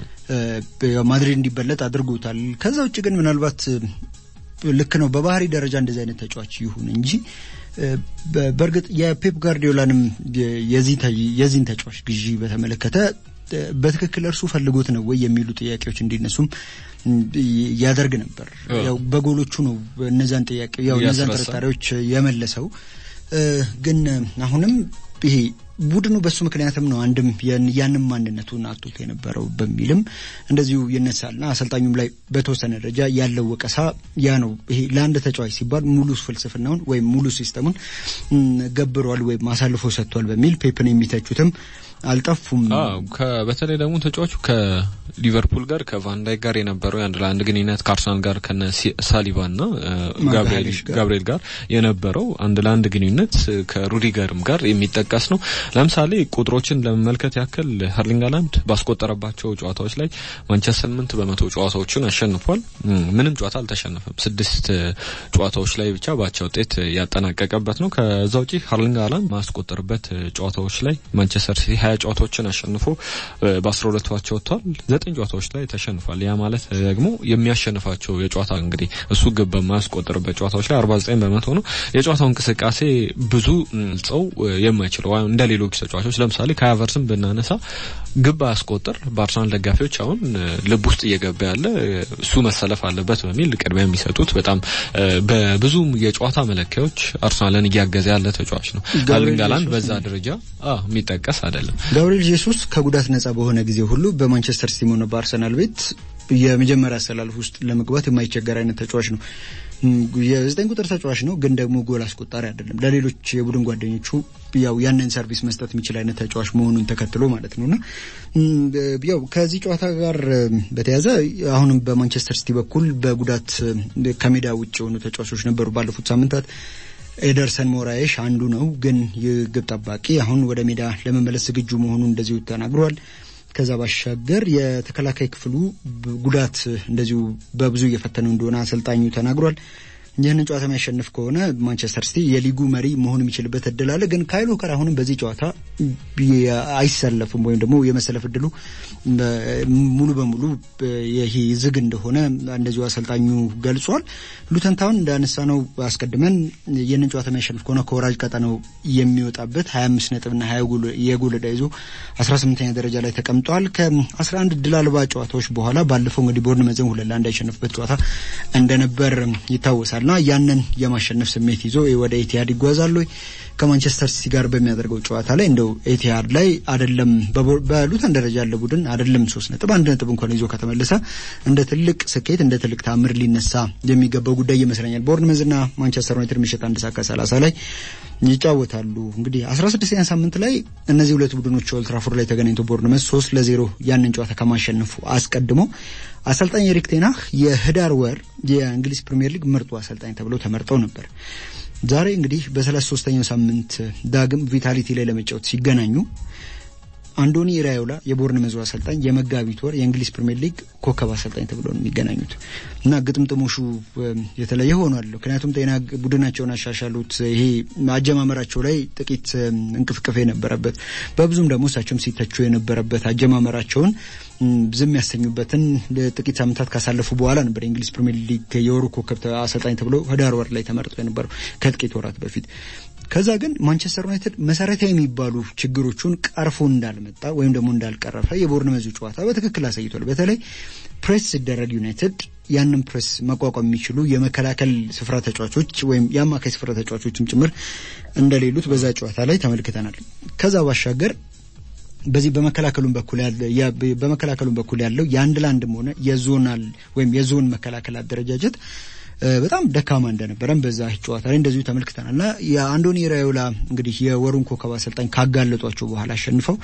ማድሪድ እንዲበለጥ አድርጎታል። ከዛ ውጭ ግን ምናልባት ልክ ነው በባህሪ ደረጃ እንደዚህ አይነት ተጫዋች ይሁን እንጂ በእርግጥ የፔፕ ጋርዲዮላንም የዚህን ተጫዋች ግዢ በተመለከተ በትክክል እርሱ ፈልጎት ነው ወይ የሚሉ ጥያቄዎች እንዲነሱም ያደርግ ነበር። ያው በጎሎቹ ነው እነዛን ጥያቄ ያው እነዛን ጥርጣሬዎች የመለሰው። ግን አሁንም ይሄ ቡድኑ በሱ ምክንያትም ነው አንድም ያንም ማንነቱን አጥቶት የነበረው በሚልም እንደዚሁ ይነሳልና አሰልጣኙም ላይ በተወሰነ ደረጃ ያለው ወቀሳ ያ ነው። ይሄ ለአንድ ተጫዋች ሲባል ሙሉ ፍልስፍናውን ወይም ሙሉ ሲስተሙን ገብሯል ወይም አሳልፎ ሰጥቷል በሚል ፔፕን የሚተቹትም አልጠፉም። በተለይ ደግሞ ተጫዋቹ ከሊቨርፑል ጋር ከቫንዳይክ ጋር የነበረው የአንድ ለአንድ ግንኙነት ከአርሰናል ጋር ከነ ሳሊባና ጋብርኤል ጋር የነበረው አንድ ለአንድ ግንኙነት ከሩዲገርም ጋር የሚጠቀስ ነው። ለምሳሌ ቁጥሮችን ለመመልከት ያክል ሀርሊንግ ሃላንድ ባስቆጠረባቸው ጨዋታዎች ላይ ማንቸስተር ስምንት በመቶ ጨዋታዎችን አሸንፏል። ምንም ጨዋታ አልተሸነፈም። ስድስት ጨዋታዎች ላይ ብቻ ባቻ ውጤት ያጠናቀቀበት ነው። ከዛ ውጪ ሀርሊንግ ሃላንድ ማስቆጠርበት ጨዋታዎች ላይ ማንቸስተር ሲቲ ሀያ ጨዋታዎችን አሸንፎ በአስራ ሁለቱ አቻ ወጥቷል። ዘጠኝ ጨዋታዎች ላይ ተሸንፏል። ያ ማለት ደግሞ የሚያሸንፋቸው የጨዋታ እንግዲህ እሱ ግብ በማያስቆጥርበት ጨዋታዎች ላይ አርባ ዘጠኝ በመቶ ነው። የጨዋታው እንቅስቃሴ ብዙ ጸው የማይችለው እንደ ሌሎች ተጫዋቾች ለምሳሌ ከሀቨርስን ብናነሳ ግብ አያስቆጥር በአርሰናል ደጋፊዎች አሁን ልብ ውስጥ እየገባ ያለ እሱ መሰለፍ አለበት በሚል ቅድሚያ የሚሰጡት በጣም በብዙ የጨዋታ መለኪያዎች አርሰናልን እያገዘ ያለ ተጫዋች ነው። ሀርሊንግ ሃላንድ በዛ ደረጃ የሚጠቀስ አይደለም። ጋብሪኤል ጄሱስ ከጉዳት ነጻ በሆነ ጊዜ ሁሉ በማንቸስተር ሲቲም ሆነ በአርሰናል ቤት የመጀመሪያ አሰላለፍ ውስጥ ለመግባት የማይቸገር አይነት ተጫዋች ነው። የዘጠኝ ቁጥር ተጫዋች ነው፣ ግን ደግሞ ጎል አስቆጣሪ አይደለም። ለሌሎች የቡድን ጓደኞቹ ያው ያንን ሰርቪስ መስጠት የሚችል አይነት ተጫዋች መሆኑን ተከትሎ ማለት ነውና ያው ከዚህ ጨዋታ ጋር በተያያዘ አሁንም በማንቸስተር ሲቲ በኩል በጉዳት ከሜዳ ውጭ የሆኑ ተጫዋቾች ነበሩ ባለፉት ሳምንታት። ኤደርሰን ሞራዬሽ አንዱ ነው፣ ግን የግብ ጠባቂ አሁን ወደ ሜዳ ለመመለስ ዝግጁ መሆኑን እንደዚሁ ተናግሯል። ከዛ ባሻገር የተከላካይ ክፍሉ ጉዳት እንደዚሁ በብዙ እየፈተነው እንደሆነ አሰልጣኙ ተናግሯል። ይህንን ጨዋታ የሚያሸንፍ ከሆነ ማንቸስተር ሲቲ የሊጉ መሪ መሆን የሚችልበት እድል አለ። ግን ካይል ዎከር አሁንም በዚህ ጨዋታ አይሰለፍም ወይም ደግሞ የመሰለፍ እድሉ ሙሉ በሙሉ ይሄ ዝግ እንደሆነ እንደዚሁ አሰልጣኙ ገልጿል። ሉተን ታውን እንዳነሳ ነው አስቀድመን ይህንን ጨዋታ የሚያሸንፍ ከሆነ ከወራጅ ቀጠናው የሚወጣበት 25 ነጥብና 20 የጎል ዕዳ ይዞ 18ኛ ደረጃ ላይ ተቀምጧል። ከ11 ድል አልባ ጨዋታዎች በኋላ ባለፈው እንግዲህ ቦርንመዝን ሁለት ለአንድ ያሸነፍበት ጨዋታ እንደነበር ይታወሳል። ና ያንን የማሸነፍ ስሜት ይዞ ወደ ኤቲሃድ ይጓዛሉ። ከማንቸስተር ሲቲ ጋር በሚያደርገው ጨዋታ ላይ እንደው ኤቲሃድ ላይ አይደለም በሉተን ደረጃ ያለ ቡድን አይደለም ሶስት ነጥብ አንድ ነጥብ እንኳን ይዞ ከተመለሰ እንደ ትልቅ ስኬት እንደ ትልቅ ታምር ሊነሳ የሚገባው ጉዳይ ይመስለኛል። ቦርንመዝና ማንቸስተር ዩናይትድ ምሽት አንድ ሰዓት ከሰላሳ ላይ ይጫወታሉ። እንግዲህ አስራ ስድስተኛ ሳምንት ላይ እነዚህ ሁለት ቡድኖች ኦልትራፎርድ ላይ ተገናኝተው ቦርንመዝ ሶስት ለዜሮ ያንን ጨዋታ ከማሸነፉ አስቀድሞ አሰልጣኝ ኤሪክ ቴናህ የህዳር ወር የእንግሊዝ ፕሪምየር ሊግ ምርጡ አሰልጣኝ ተብለው ተመርጠው ነበር። ዛሬ እንግዲህ በሰላሳ ሶስተኛው ሳምንት ዳግም ቪታሊቲ ላይ ለመጫወት ሲገናኙ አንዶኒ ኢራዮላ የቦርንመዙ አሰልጣኝ የመጋቢት ወር የእንግሊዝ ፕሪምየር ሊግ ኮከብ አሰልጣኝ ተብሎ ነው የሚገናኙት እና ግጥምጥሞሹ የተለየ ሆኗል። ምክንያቱም ጤና ቡድናቸውን አሻሻሉት። ይሄ አጀማመራቸው ላይ ጥቂት እንቅፍቅፍ የነበረበት በብዙም ደግሞ እሳቸውም ሲተቹ የነበረበት አጀማመራቸውን ዝም ያሰኙበትን ጥቂት ሳምንታት ካሳለፉ በኋላ ነበር የእንግሊዝ ፕሪምየር ሊግ የወሩ ኮከብ አሰልጣኝ ተብሎ ህዳር ወር ላይ ተመርጦ የነበረው ከጥቂት ወራት በፊት ከዛ ግን ማንቸስተር ዩናይትድ መሰረታዊ የሚባሉ ችግሮቹን ቀርፎ እንዳልመጣ ወይም ደግሞ እንዳልቀረፈ የቦርንመዙ ጨዋታ በትክክል አሳይቷል። በተለይ ፕሬስ ሲደረግ ዩናይትድ ያንን ፕሬስ መቋቋም የሚችሉ የመከላከል ስፍራ ተጫዋቾች ወይም የአማካይ ስፍራ ተጫዋቾችም ጭምር እንደሌሉት በዛ ጨዋታ ላይ ተመልክተናል። ከዛ ባሻገር በዚህ በመከላከሉም በኩል ያለ በመከላከሉም በኩል ያለው የአንድ ለአንድም ሆነ የዞናል ወይም የዞን መከላከል አደረጃጀት በጣም ደካማ እንደነበረም በዛ ጨዋታ ላይ እንደዚሁ ተመልክተናል እና የአንዶኒ ራዮላ እንግዲህ የወሩን ኮከብ አሰልጣኝ ካጋለጧቸው በኋላ አሸንፈው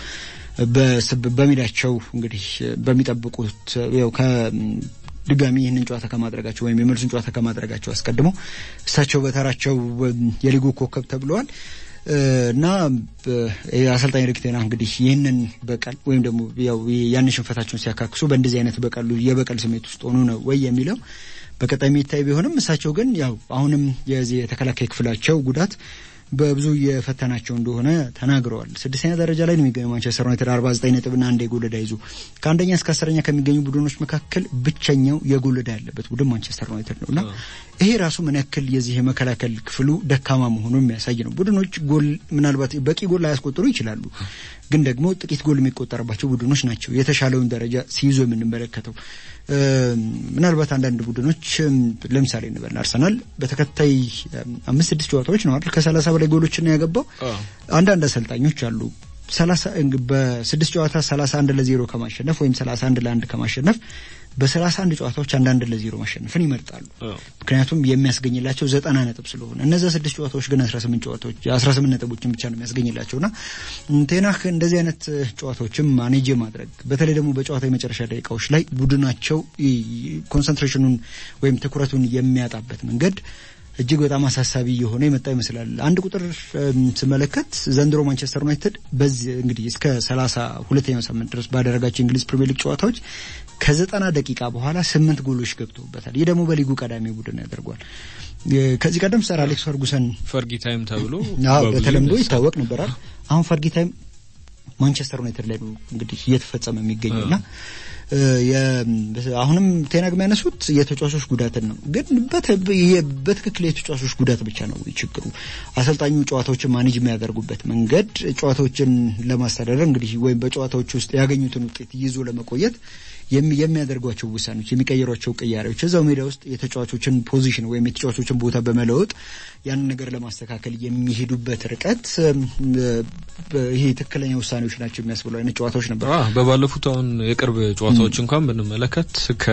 በሜዳቸው እንግዲህ በሚጠብቁት ያው ድጋሚ ይህንን ጨዋታ ከማድረጋቸው ወይም የመልሱን ጨዋታ ከማድረጋቸው አስቀድመው እሳቸው በተራቸው የሊጉ ኮከብ ተብለዋል እና አሰልጣኝ ኤሪክ ቴን ሃግ እንግዲህ ይህንን በቀል ወይም ደግሞ ያው ያንን ሽንፈታቸውን ሲያካክሱ በእንደዚህ አይነት በቀሉ የበቀል ስሜት ውስጥ ሆኑ ነው ወይ የሚለው በቀጣይ የሚታይ ቢሆንም እሳቸው ግን ያው አሁንም የዚህ የተከላካይ ክፍላቸው ጉዳት በብዙ የፈተናቸው እንደሆነ ተናግረዋል። ስድስተኛ ደረጃ ላይ ነው የሚገኘው ማንቸስተር ዩናይትድ አርባ ዘጠኝ ነጥብና አንድ የጎል ዕዳ ይዞ ከአንደኛ እስከ አስረኛ ከሚገኙ ቡድኖች መካከል ብቸኛው የጎል ዕዳ ያለበት ቡድን ማንቸስተር ዩናይትድ ነው እና ይሄ ራሱ ምን ያክል የዚህ የመከላከል ክፍሉ ደካማ መሆኑ የሚያሳይ ነው። ቡድኖች ጎል ምናልባት በቂ ጎል ላያስቆጥሩ ይችላሉ፣ ግን ደግሞ ጥቂት ጎል የሚቆጠርባቸው ቡድኖች ናቸው የተሻለውን ደረጃ ሲይዙ የምንመለከተው። ምናልባት አንዳንድ ቡድኖች ለምሳሌ እንበል አርሰናል በተከታይ አምስት ስድስት ጨዋታዎች ነው አይደል ከሰላሳ በላይ ጎሎችን ነው ያገባው። አንዳንድ አሰልጣኞች አሉ ሰላሳ በስድስት ጨዋታ ሰላሳ አንድ ለዜሮ ከማሸነፍ ወይም ሰላሳ አንድ ለአንድ ከማሸነፍ በሰላሳ አንድ ጨዋታዎች አንዳንድ ለዜሮ ማሸነፍን ይመርጣሉ። ምክንያቱም የሚያስገኝላቸው ዘጠና ነጥብ ስለሆነ እነዛ ስድስት ጨዋታዎች ግን አስራ ስምንት ጨዋታዎች አስራ ስምንት ነጥቦችን ብቻ ነው የሚያስገኝላቸውና ቴናህ እንደዚህ አይነት ጨዋታዎችም ማኔጅ ማድረግ በተለይ ደግሞ በጨዋታ የመጨረሻ ደቂቃዎች ላይ ቡድናቸው ኮንሰንትሬሽኑን ወይም ትኩረቱን የሚያጣበት መንገድ እጅግ በጣም አሳሳቢ የሆነ የመጣ ይመስላል። አንድ ቁጥር ስመለከት ዘንድሮ ማንቸስተር ዩናይትድ በዚህ እንግዲህ እስከ ሰላሳ ሁለተኛው ሳምንት ድረስ ባደረጋቸው የእንግሊዝ ፕሪሚየር ሊግ ጨዋታዎች ከዘጠና ደቂቃ በኋላ ስምንት ጎሎች ገብተውበታል። ይህ ደግሞ በሊጉ ቀዳሚ ቡድን ያደርጓል። ከዚህ ቀደም ሰር አሌክስ ፈርጉሰን ፈርጊ ታይም ተብሎ በተለምዶ ይታወቅ ነበራል። አሁን ፈርጊ ታይም ማንቸስተር ዩናይትድ ላይ ነው እንግዲህ እየተፈጸመ የሚገኘውና አሁንም ቴናግ የሚያነሱት የተጫዋቾች ጉዳትን ነው። ግን በትክክል የተጫዋቾች ጉዳት ብቻ ነው ችግሩ። አሰልጣኙ ጨዋታዎችን ማኔጅ የሚያደርጉበት መንገድ ጨዋታዎችን ለማስተዳደር እንግዲህ ወይም በጨዋታዎች ውስጥ ያገኙትን ውጤት ይዞ ለመቆየት የሚያደርጓቸው ውሳኔዎች፣ የሚቀይሯቸው ቅያሬዎች እዛው ሜዳ ውስጥ የተጫዋቾችን ፖዚሽን ወይም የተጫዋቾችን ቦታ በመለወጥ ያንን ነገር ለማስተካከል የሚሄዱበት ርቀት ይሄ ትክክለኛ ውሳኔዎች ናቸው የሚያስብሉ አይነት ጨዋታዎች ነበር። በባለፉት አሁን የቅርብ ጨዋታዎች እንኳን ብንመለከት ከ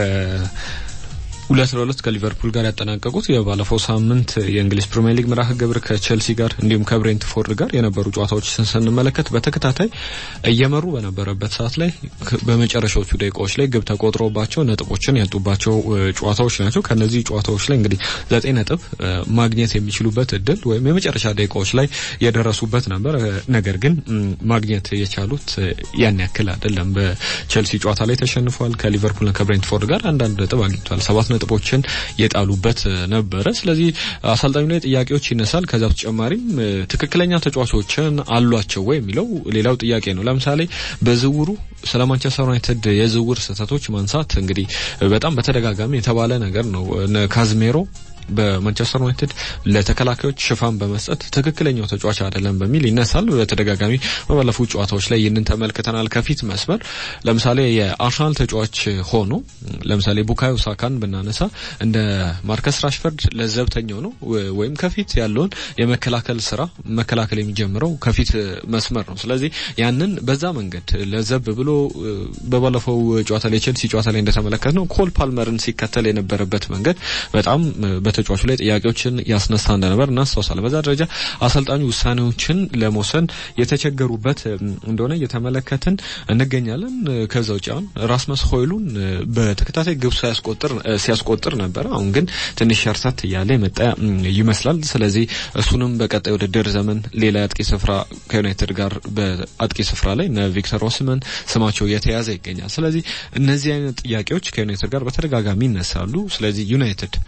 ሁለት ለሁለት ከሊቨርፑል ጋር ያጠናቀቁት የባለፈው ሳምንት የእንግሊዝ ፕሪሚየር ሊግ መርሃ ግብር ከቼልሲ ጋር እንዲሁም ከብሬንትፎርድ ጋር የነበሩ ጨዋታዎች ስንመለከት በተከታታይ እየመሩ በነበረበት ሰዓት ላይ በመጨረሻዎቹ ደቂቃዎች ላይ ግብ ተቆጥሮባቸው ነጥቦችን ያጡባቸው ጨዋታዎች ናቸው። ከነዚህ ጨዋታዎች ላይ እንግዲህ ዘጠኝ ነጥብ ማግኘት የሚችሉበት እድል ወይም የመጨረሻ ደቂቃዎች ላይ የደረሱበት ነበር። ነገር ግን ማግኘት የቻሉት ያን ያክል አይደለም። በቼልሲ ጨዋታ ላይ ተሸንፏል። ከሊቨርፑልና ከብሬንትፎርድ ጋር አንዳንድ ነጥብ አግኝቷል። ሰባት ነጥቦችን የጣሉበት ነበረ። ስለዚህ አሰልጣኙ ላይ ጥያቄዎች ይነሳል። ከዛ በተጨማሪም ትክክለኛ ተጫዋቾችን አሏቸው ወይ የሚለው ሌላው ጥያቄ ነው። ለምሳሌ በዝውውሩ ስለ ማንቸስተር ዩናይትድ የዝውውር ስህተቶች ማንሳት እንግዲህ በጣም በተደጋጋሚ የተባለ ነገር ነው። ካዝሜሮ በማንቸስተር ዩናይትድ ለተከላካዮች ሽፋን በመስጠት ትክክለኛው ተጫዋች አይደለም በሚል ይነሳል። በተደጋጋሚ በባለፉት ጨዋታዎች ላይ ይህንን ተመልክተናል። ከፊት መስመር ለምሳሌ የአርሰናል ተጫዋች ሆኖ ለምሳሌ ቡካዮ ሳካን ብናነሳ እንደ ማርከስ ራሽፈርድ ለዘብተኛው ነው ወይም ከፊት ያለውን የመከላከል ስራ መከላከል የሚጀምረው ከፊት መስመር ነው። ስለዚህ ያንን በዛ መንገድ ለዘብ ብሎ በባለፈው ጨዋታ ላይ ቼልሲ ጨዋታ ላይ እንደተመለከት ነው ኮል ፓልመርን ሲከተል የነበረበት መንገድ በጣም በተጫዋቹ ላይ ጥያቄዎችን ያስነሳ እንደነበር እናስታውሳለን። በዛ ደረጃ አሰልጣኙ ውሳኔዎችን ለመውሰን የተቸገሩበት እንደሆነ እየተመለከትን እንገኛለን። ከዛ ውጭ አሁን ራስመስ ሆይሉን በተከታታይ ግብ ሲያስቆጥር ነበረ። አሁን ግን ትንሽ ሸርተት እያለ የመጣ ይመስላል። ስለዚህ እሱንም በቀጣይ ውድድር ዘመን ሌላ የአጥቂ ስፍራ ከዩናይትድ ጋር በአጥቂ ስፍራ ላይ እነ ቪክተር ኦስመን ስማቸው እየተያዘ ይገኛል። ስለዚህ እነዚህ አይነት ጥያቄዎች ከዩናይትድ ጋር በተደጋጋሚ ይነሳሉ። ስለዚህ ዩናይትድ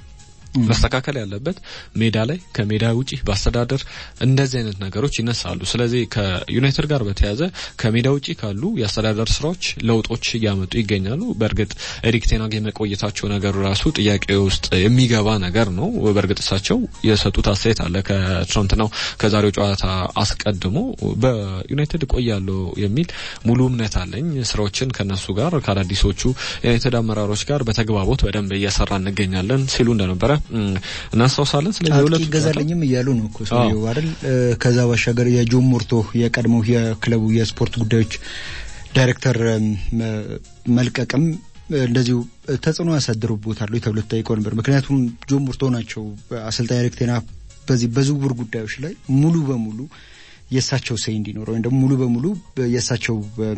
መስተካከል ያለበት ሜዳ ላይ ከሜዳ ውጪ በአስተዳደር እንደዚህ አይነት ነገሮች ይነሳሉ። ስለዚህ ከዩናይትድ ጋር በተያያዘ ከሜዳ ውጪ ካሉ የአስተዳደር ስራዎች ለውጦች እያመጡ ይገኛሉ። በእርግጥ ኤሪክ ቴናግ የመቆየታቸው ነገር ራሱ ጥያቄ ውስጥ የሚገባ ነገር ነው። በእርግጥ እሳቸው የሰጡት አስተያየት አለ ከትናንትናው ከዛሬው ጨዋታ አስቀድሞ በዩናይትድ እቆያለሁ የሚል ሙሉ እምነት አለኝ፣ ስራዎችን ከነሱ ጋር ከአዳዲሶቹ የዩናይትድ አመራሮች ጋር በተግባቦት በደንብ እየሰራ እንገኛለን ሲሉ እንደነበረ እናስታውሳለን። ስለዚህ ሁለቱ ይገዛልኝም እያሉ ነው እኮ ሰውየው አይደል? ከዛ ባሻገር የጆን ሞርቶ የቀድሞው የክለቡ የስፖርት ጉዳዮች ዳይሬክተር መልቀቅም እንደዚሁ ተጽዕኖ ያሳድሩቦታል ተብሎ ተጠይቀው ነበር። ምክንያቱም ጆን ሞርቶ ናቸው አሰልጣኝ ኤሪክ ቴን ሃግ በዚህ በዝውውር ጉዳዮች ላይ ሙሉ በሙሉ የእሳቸው ሰይ እንዲኖረው ወይም ደግሞ ሙሉ በሙሉ የእሳቸው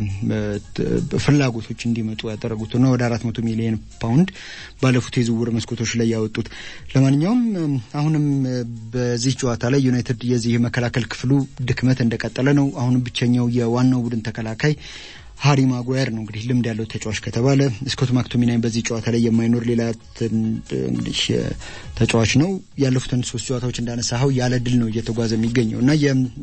ፍላጎቶች እንዲመጡ ያደረጉት እና ወደ አራት መቶ ሚሊዮን ፓውንድ ባለፉት የዝውውር መስኮቶች ላይ ያወጡት። ለማንኛውም አሁንም በዚህ ጨዋታ ላይ ዩናይትድ የዚህ የመከላከል ክፍሉ ድክመት እንደቀጠለ ነው። አሁንም ብቸኛው የዋናው ቡድን ተከላካይ ሃሪ ማጓየር ነው እንግዲህ ልምድ ያለው ተጫዋች ከተባለ ስኮት ማክቶሚናይ በዚህ ጨዋታ ላይ የማይኖር ሌላ እንግዲህ ተጫዋች ነው። ያለፉትን ሶስት ጨዋታዎች እንዳነሳኸው ያለ ድል ነው እየተጓዘ የሚገኘው እና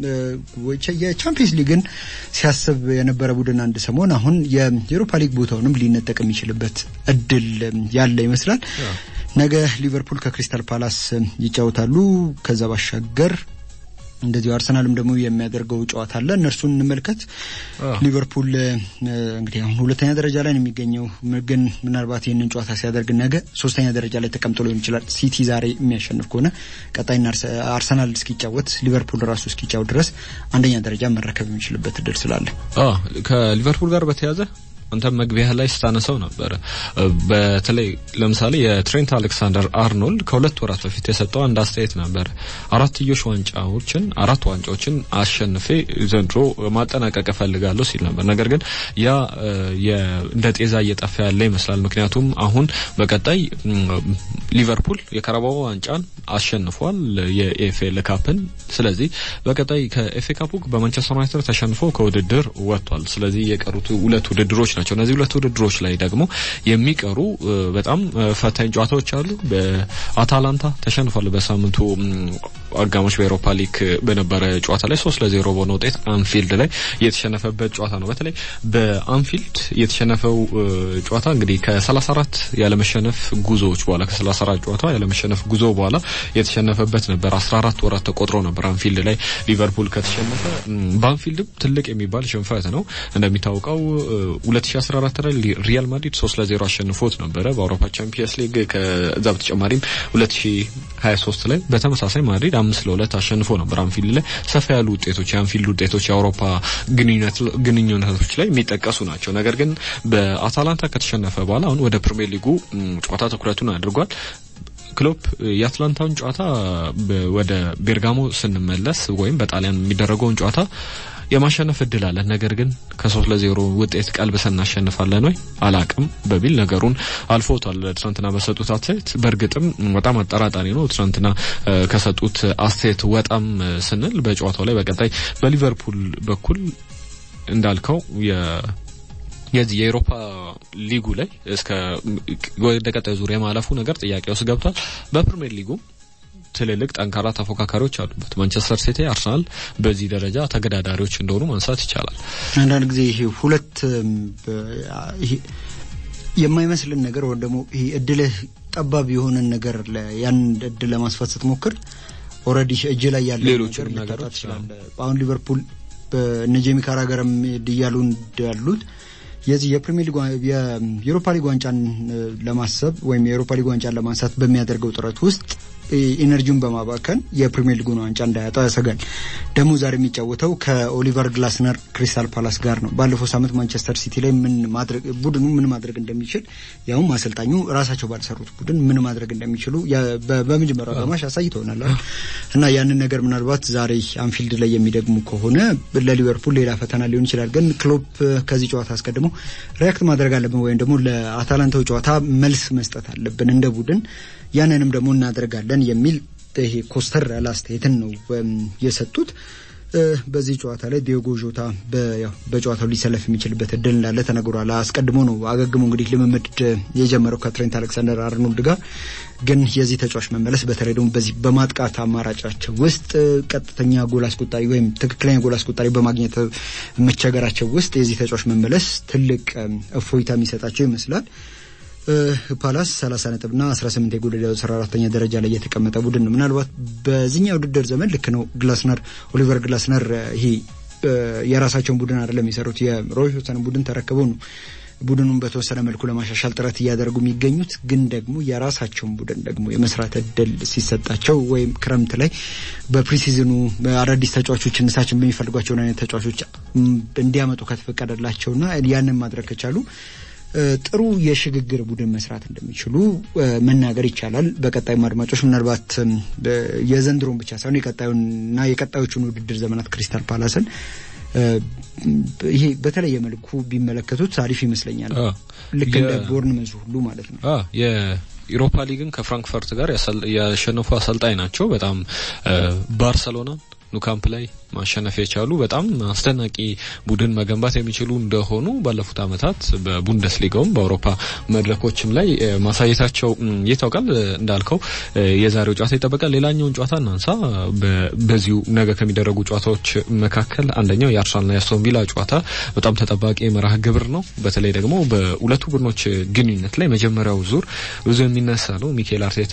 የቻምፒየንስ ሊግን ሲያስብ የነበረ ቡድን አንድ ሰሞን አሁን የኤሮፓ ሊግ ቦታውንም ሊነጠቅ የሚችልበት እድል ያለ ይመስላል። ነገ ሊቨርፑል ከክሪስታል ፓላስ ይጫወታሉ። ከዛ ባሻገር እንደዚሁ አርሰናልም ደግሞ የሚያደርገው ጨዋታ አለ። እነርሱን እንመልከት። ሊቨርፑል እንግዲህ አሁን ሁለተኛ ደረጃ ላይ ነው የሚገኘው፣ ግን ምናልባት ይህንን ጨዋታ ሲያደርግ ነገ ሶስተኛ ደረጃ ላይ ተቀምጦ ሊሆን ይችላል። ሲቲ ዛሬ የሚያሸንፍ ከሆነ ቀጣይና አርሰናል እስኪጫወት ሊቨርፑል ራሱ እስኪጫወት ድረስ አንደኛ ደረጃ መረከብ የሚችልበት እድል ስላለ ከሊቨርፑል ጋር በተያያዘ አንተ መግቢያ ላይ ስታነሳው ነበረ። በተለይ ለምሳሌ የትሬንት አሌክሳንደር አርኖልድ ከሁለት ወራት በፊት የሰጠው አንድ አስተያየት ነበር። አራትዮሽ ዋንጫዎችን አራት ዋንጫዎችን አሸንፌ ዘንድሮ ማጠናቀቅ እፈልጋለሁ ሲል ነበር። ነገር ግን ያ እንደ ጤዛ እየጠፋ ያለ ይመስላል። ምክንያቱም አሁን በቀጣይ ሊቨርፑል የካራባኦ ዋንጫን አሸንፏል፣ የኤፍኤል ካፕን። ስለዚህ በቀጣይ ከኤፍኤ ካፑ በማንቸስተር ዩናይትድ ተሸንፎ ከውድድር ወጥቷል። ስለዚህ የቀሩት ሁለት ውድድሮች ናቸው። እነዚህ ሁለት ውድድሮች ላይ ደግሞ የሚቀሩ በጣም ፈታኝ ጨዋታዎች አሉ። በአታላንታ ተሸንፏል። በሳምንቱ አጋማሽ በኤሮፓ ሊግ በነበረ ጨዋታ ላይ ሶስት ለዜሮ በሆነ ውጤት አንፊልድ ላይ የተሸነፈበት ጨዋታ ነው። በተለይ በአንፊልድ የተሸነፈው ጨዋታ እንግዲህ ከ34 ያለመሸነፍ ጉዞዎች በኋላ ከ34 ጨዋታ ያለመሸነፍ ጉዞ በኋላ የተሸነፈበት ነበር። 14 ወራት ተቆጥሮ ነበር አንፊልድ ላይ ሊቨርፑል ከተሸነፈ። በአንፊልድም ትልቅ የሚባል ሽንፈት ነው እንደሚታወቀው 2014 ላይ ሪያል ማድሪድ 3 ለ0 አሸንፎት ነበረ በአውሮፓ ቻምፒየንስ ሊግ። ከዛ በተጨማሪዎች 2023 ላይ በተመሳሳይ ማድሪድ 5 ለ2 አሸንፎ ነበር አንፊልድ ላይ። ሰፋ ያሉ ውጤቶች የአንፊልድ ውጤቶች የአውሮፓ ግንኙነቶች ላይ የሚጠቀሱ ናቸው። ነገር ግን በአታላንታ ከተሸነፈ በኋላ አሁን ወደ ፕሪሚየር ሊጉ ጨዋታ ትኩረቱን አድርጓል። ክሎፕ የአትላንታውን ጨዋታ ወደ ቤርጋሞ ስንመለስ ወይም በጣሊያን የሚደረገውን ጨዋታ የማሸነፍ እድል አለን። ነገር ግን ከሶስት ለዜሮ ውጤት ቀልብሰን እናሸንፋለን ወይ አላቅም በሚል ነገሩን አልፎታል። ትናንትና በሰጡት አስተያየት በእርግጥም በጣም አጠራጣሪ ነው። ትናንትና ከሰጡት አስተያየት ወጣም ስንል በጨዋታው ላይ በቀጣይ በሊቨርፑል በኩል እንዳልከው የዚህ የኤሮፓ ሊጉ ላይ እስከ ወደ ቀጣይ ዙር የማለፉ ነገር ጥያቄ ውስጥ ገብቷል። በፕሪሚየር ሊጉም ትልልቅ ጠንካራ ተፎካካሪዎች አሉበት። ማንቸስተር ሲቲ፣ አርሰናል በዚህ ደረጃ ተገዳዳሪዎች እንደሆኑ ማንሳት ይቻላል። አንዳንድ ጊዜ ይሄ ሁለት የማይመስልን ነገር ወይም ደግሞ ይሄ እድልህ ጠባብ የሆነን ነገር ያን እድል ለማስፋት ስትሞክር ኦልሬዲ እጅ ላይ ያለ ሌሎችን ነገር ልታጣ ነገሮች ትችላለህ። አሁን ሊቨርፑል እነ ጄሚ ካራገር እያሉ እንዳሉት የዚህ የፕሪሚየር ሊግ የዩሮፓ ሊግ ዋንጫን ለማሰብ ወይም የዩሮፓ ሊግ ዋንጫን ለማንሳት በሚያደርገው ጥረት ውስጥ ኢነርጂውን በማባከን የፕሪሚየር ሊጉን ዋንጫ እንዳያጣው ያሰጋል። ደግሞ ዛሬ የሚጫወተው ከኦሊቨር ግላስነር ክሪስታል ፓላስ ጋር ነው። ባለፈው ሳምንት ማንቸስተር ሲቲ ላይ ምን ማድረግ ቡድኑ ምን ማድረግ እንደሚችል ያውም አሰልጣኙ ራሳቸው ባልሰሩት ቡድን ምን ማድረግ እንደሚችሉ በመጀመሪያው አጋማሽ አሳይተውናል እና ያንን ነገር ምናልባት ዛሬ አንፊልድ ላይ የሚደግሙ ከሆነ ለሊቨርፑል ሌላ ፈተና ሊሆን ይችላል። ግን ክሎፕ ከዚህ ጨዋታ አስቀድሞ ሪያክት ማድረግ አለብን ወይም ደግሞ ለአታላንታው ጨዋታ መልስ መስጠት አለብን እንደ ቡድን ያንንም ደግሞ እናደርጋለን የሚል ይሄ ኮስተር ያለ አስተያየትን ነው የሰጡት። በዚህ ጨዋታ ላይ ዲዮጎ ዦታ በጨዋታው ሊሰለፍ የሚችልበት እድል እንዳለ ተነግሯል። አስቀድሞ ነው አገግሞ እንግዲህ ልምምድ የጀመረው ከትሬንት አሌክሳንደር አርኖልድ ጋር። ግን የዚህ ተጫዋች መመለስ በተለይ ደግሞ በዚህ በማጥቃት አማራጫቸው ውስጥ ቀጥተኛ ጎል አስቆጣሪ ወይም ትክክለኛ ጎል አስቆጣሪ በማግኘት መቸገራቸው ውስጥ የዚህ ተጫዋች መመለስ ትልቅ እፎይታ የሚሰጣቸው ይመስላል። ፓላስ 30 ነጥብና 18 የጎል ዕዳ 14ተኛ ደረጃ ላይ የተቀመጠ ቡድን ነው። ምናልባት በዚህኛው ውድድር ዘመን ልክ ነው ግላስነር ኦሊቨር ግላስነር ይሄ የራሳቸውን ቡድን አይደለም የሚሰሩት የሮይ ሆተን ቡድን ተረክበው ነው ቡድኑን በተወሰነ መልኩ ለማሻሻል ጥረት እያደረጉ የሚገኙት ግን ደግሞ የራሳቸውን ቡድን ደግሞ የመስራት እድል ሲሰጣቸው ወይም ክረምት ላይ በፕሪሲዝኑ አዳዲስ ተጫዋቾች እነሳችን በሚፈልጓቸውን አይነት ተጫዋቾች እንዲያመጡ ከተፈቀደላቸውና ያንን ማድረግ ከቻሉ ጥሩ የሽግግር ቡድን መስራት እንደሚችሉ መናገር ይቻላል። በቀጣይም አድማጮች ምናልባት የዘንድሮን ብቻ ሳይሆን የቀጣዩንና የቀጣዮቹን ውድድር ዘመናት ክሪስታል ፓላስን ይሄ በተለየ መልኩ ቢመለከቱት አሪፍ ይመስለኛል። ልክ እንደ ቦርንመዝ ሁሉ ማለት ነው። የኢሮፓ ሊግን ከፍራንክፈርት ጋር ያሸነፉ አሰልጣኝ ናቸው። በጣም ባርሰሎና ኑካምፕ ላይ ማሸነፍ የቻሉ በጣም አስደናቂ ቡድን መገንባት የሚችሉ እንደሆኑ ባለፉት ዓመታት በቡንደስሊጋውም በአውሮፓ መድረኮችም ላይ ማሳየታቸው ይታወቃል። እንዳልከው የዛሬው ጨዋታ ይጠበቃል። ሌላኛውን ጨዋታ እናንሳ። በዚሁ ነገ ከሚደረጉ ጨዋታዎች መካከል አንደኛው የአርሰናልና የአስቶን ቪላ ጨዋታ በጣም ተጠባቂ መርሃ ግብር ነው። በተለይ ደግሞ በሁለቱ ቡድኖች ግንኙነት ላይ መጀመሪያው ዙር ብዙ የሚነሳ ነው። ሚካኤል አርቴታ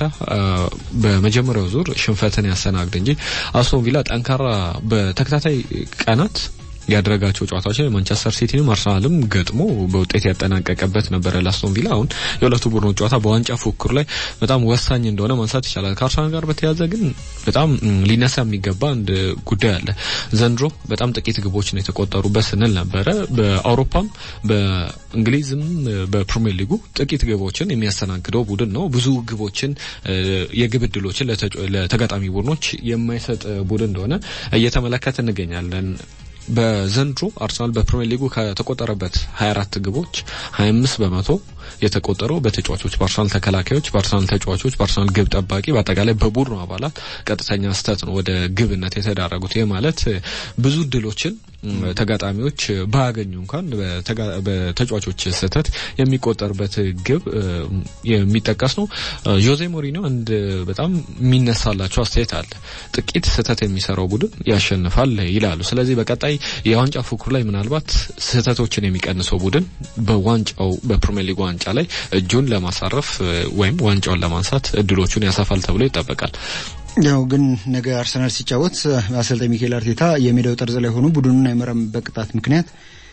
በመጀመሪያው ዙር ሽንፈትን ያስተናግድ እንጂ አስቶን ቪላ ጠንካራ በተከታታይ ቀናት ያደረጋቸው ጨዋታዎች ላይ ማንቸስተር ሲቲንም አርሰናልም ገጥሞ በውጤት ያጠናቀቀበት ነበረ። ላስቶን ቪላ አሁን የሁለቱ ቡድኖች ጨዋታ በዋንጫ ፉክክር ላይ በጣም ወሳኝ እንደሆነ ማንሳት ይቻላል። ከአርሰናል ጋር በተያያዘ ግን በጣም ሊነሳ የሚገባ አንድ ጉዳይ አለ። ዘንድሮ በጣም ጥቂት ግቦች ነው የተቆጠሩበት ስንል ነበረ። በአውሮፓም በእንግሊዝም በፕሪሚየር ሊጉ ጥቂት ግቦችን የሚያስተናግደው ቡድን ነው። ብዙ ግቦችን የግብ ዕድሎችን ለተጋጣሚ ቡድኖች የማይሰጥ ቡድን እንደሆነ እየተመለከት እንገኛለን። በዘንድሮ አርሰናል በፕሪሚየር ሊጉ ከተቆጠረበት 24 ግቦች 25 በመቶ የተቆጠረው በተጫዋቾች በአርሰናል ተከላካዮች፣ በአርሰናል ተጫዋቾች፣ በአርሰናል ግብ ጠባቂ፣ በአጠቃላይ በቡድኑ አባላት ቀጥተኛ ስህተት ነው ወደ ግብነት የተዳረጉት። ይህ ማለት ብዙ እድሎችን ተጋጣሚዎች ባያገኙ እንኳን በተጫዋቾች ስህተት የሚቆጠርበት ግብ የሚጠቀስ ነው። ጆዜ ሞሪኒዮ አንድ በጣም የሚነሳላቸው አስተያየት አለ። ጥቂት ስህተት የሚሰራው ቡድን ያሸንፋል ይላሉ። ስለዚህ በቀጣይ የዋንጫ ፉክሩ ላይ ምናልባት ስህተቶችን የሚቀንሰው ቡድን በዋንጫው በፕሪሚየር ሊግ ዋንጫ ላይ እጁን ለማሳረፍ ወይም ዋንጫውን ለማንሳት እድሎቹን ያሰፋል ተብሎ ይጠበቃል። ያው ግን ነገ አርሰናል ሲጫወት አሰልጣኝ ሚካኤል አርቴታ የሜዳው ጠርዝ ላይ ሆኖ ቡድኑን አይመራም በቅጣት ምክንያት።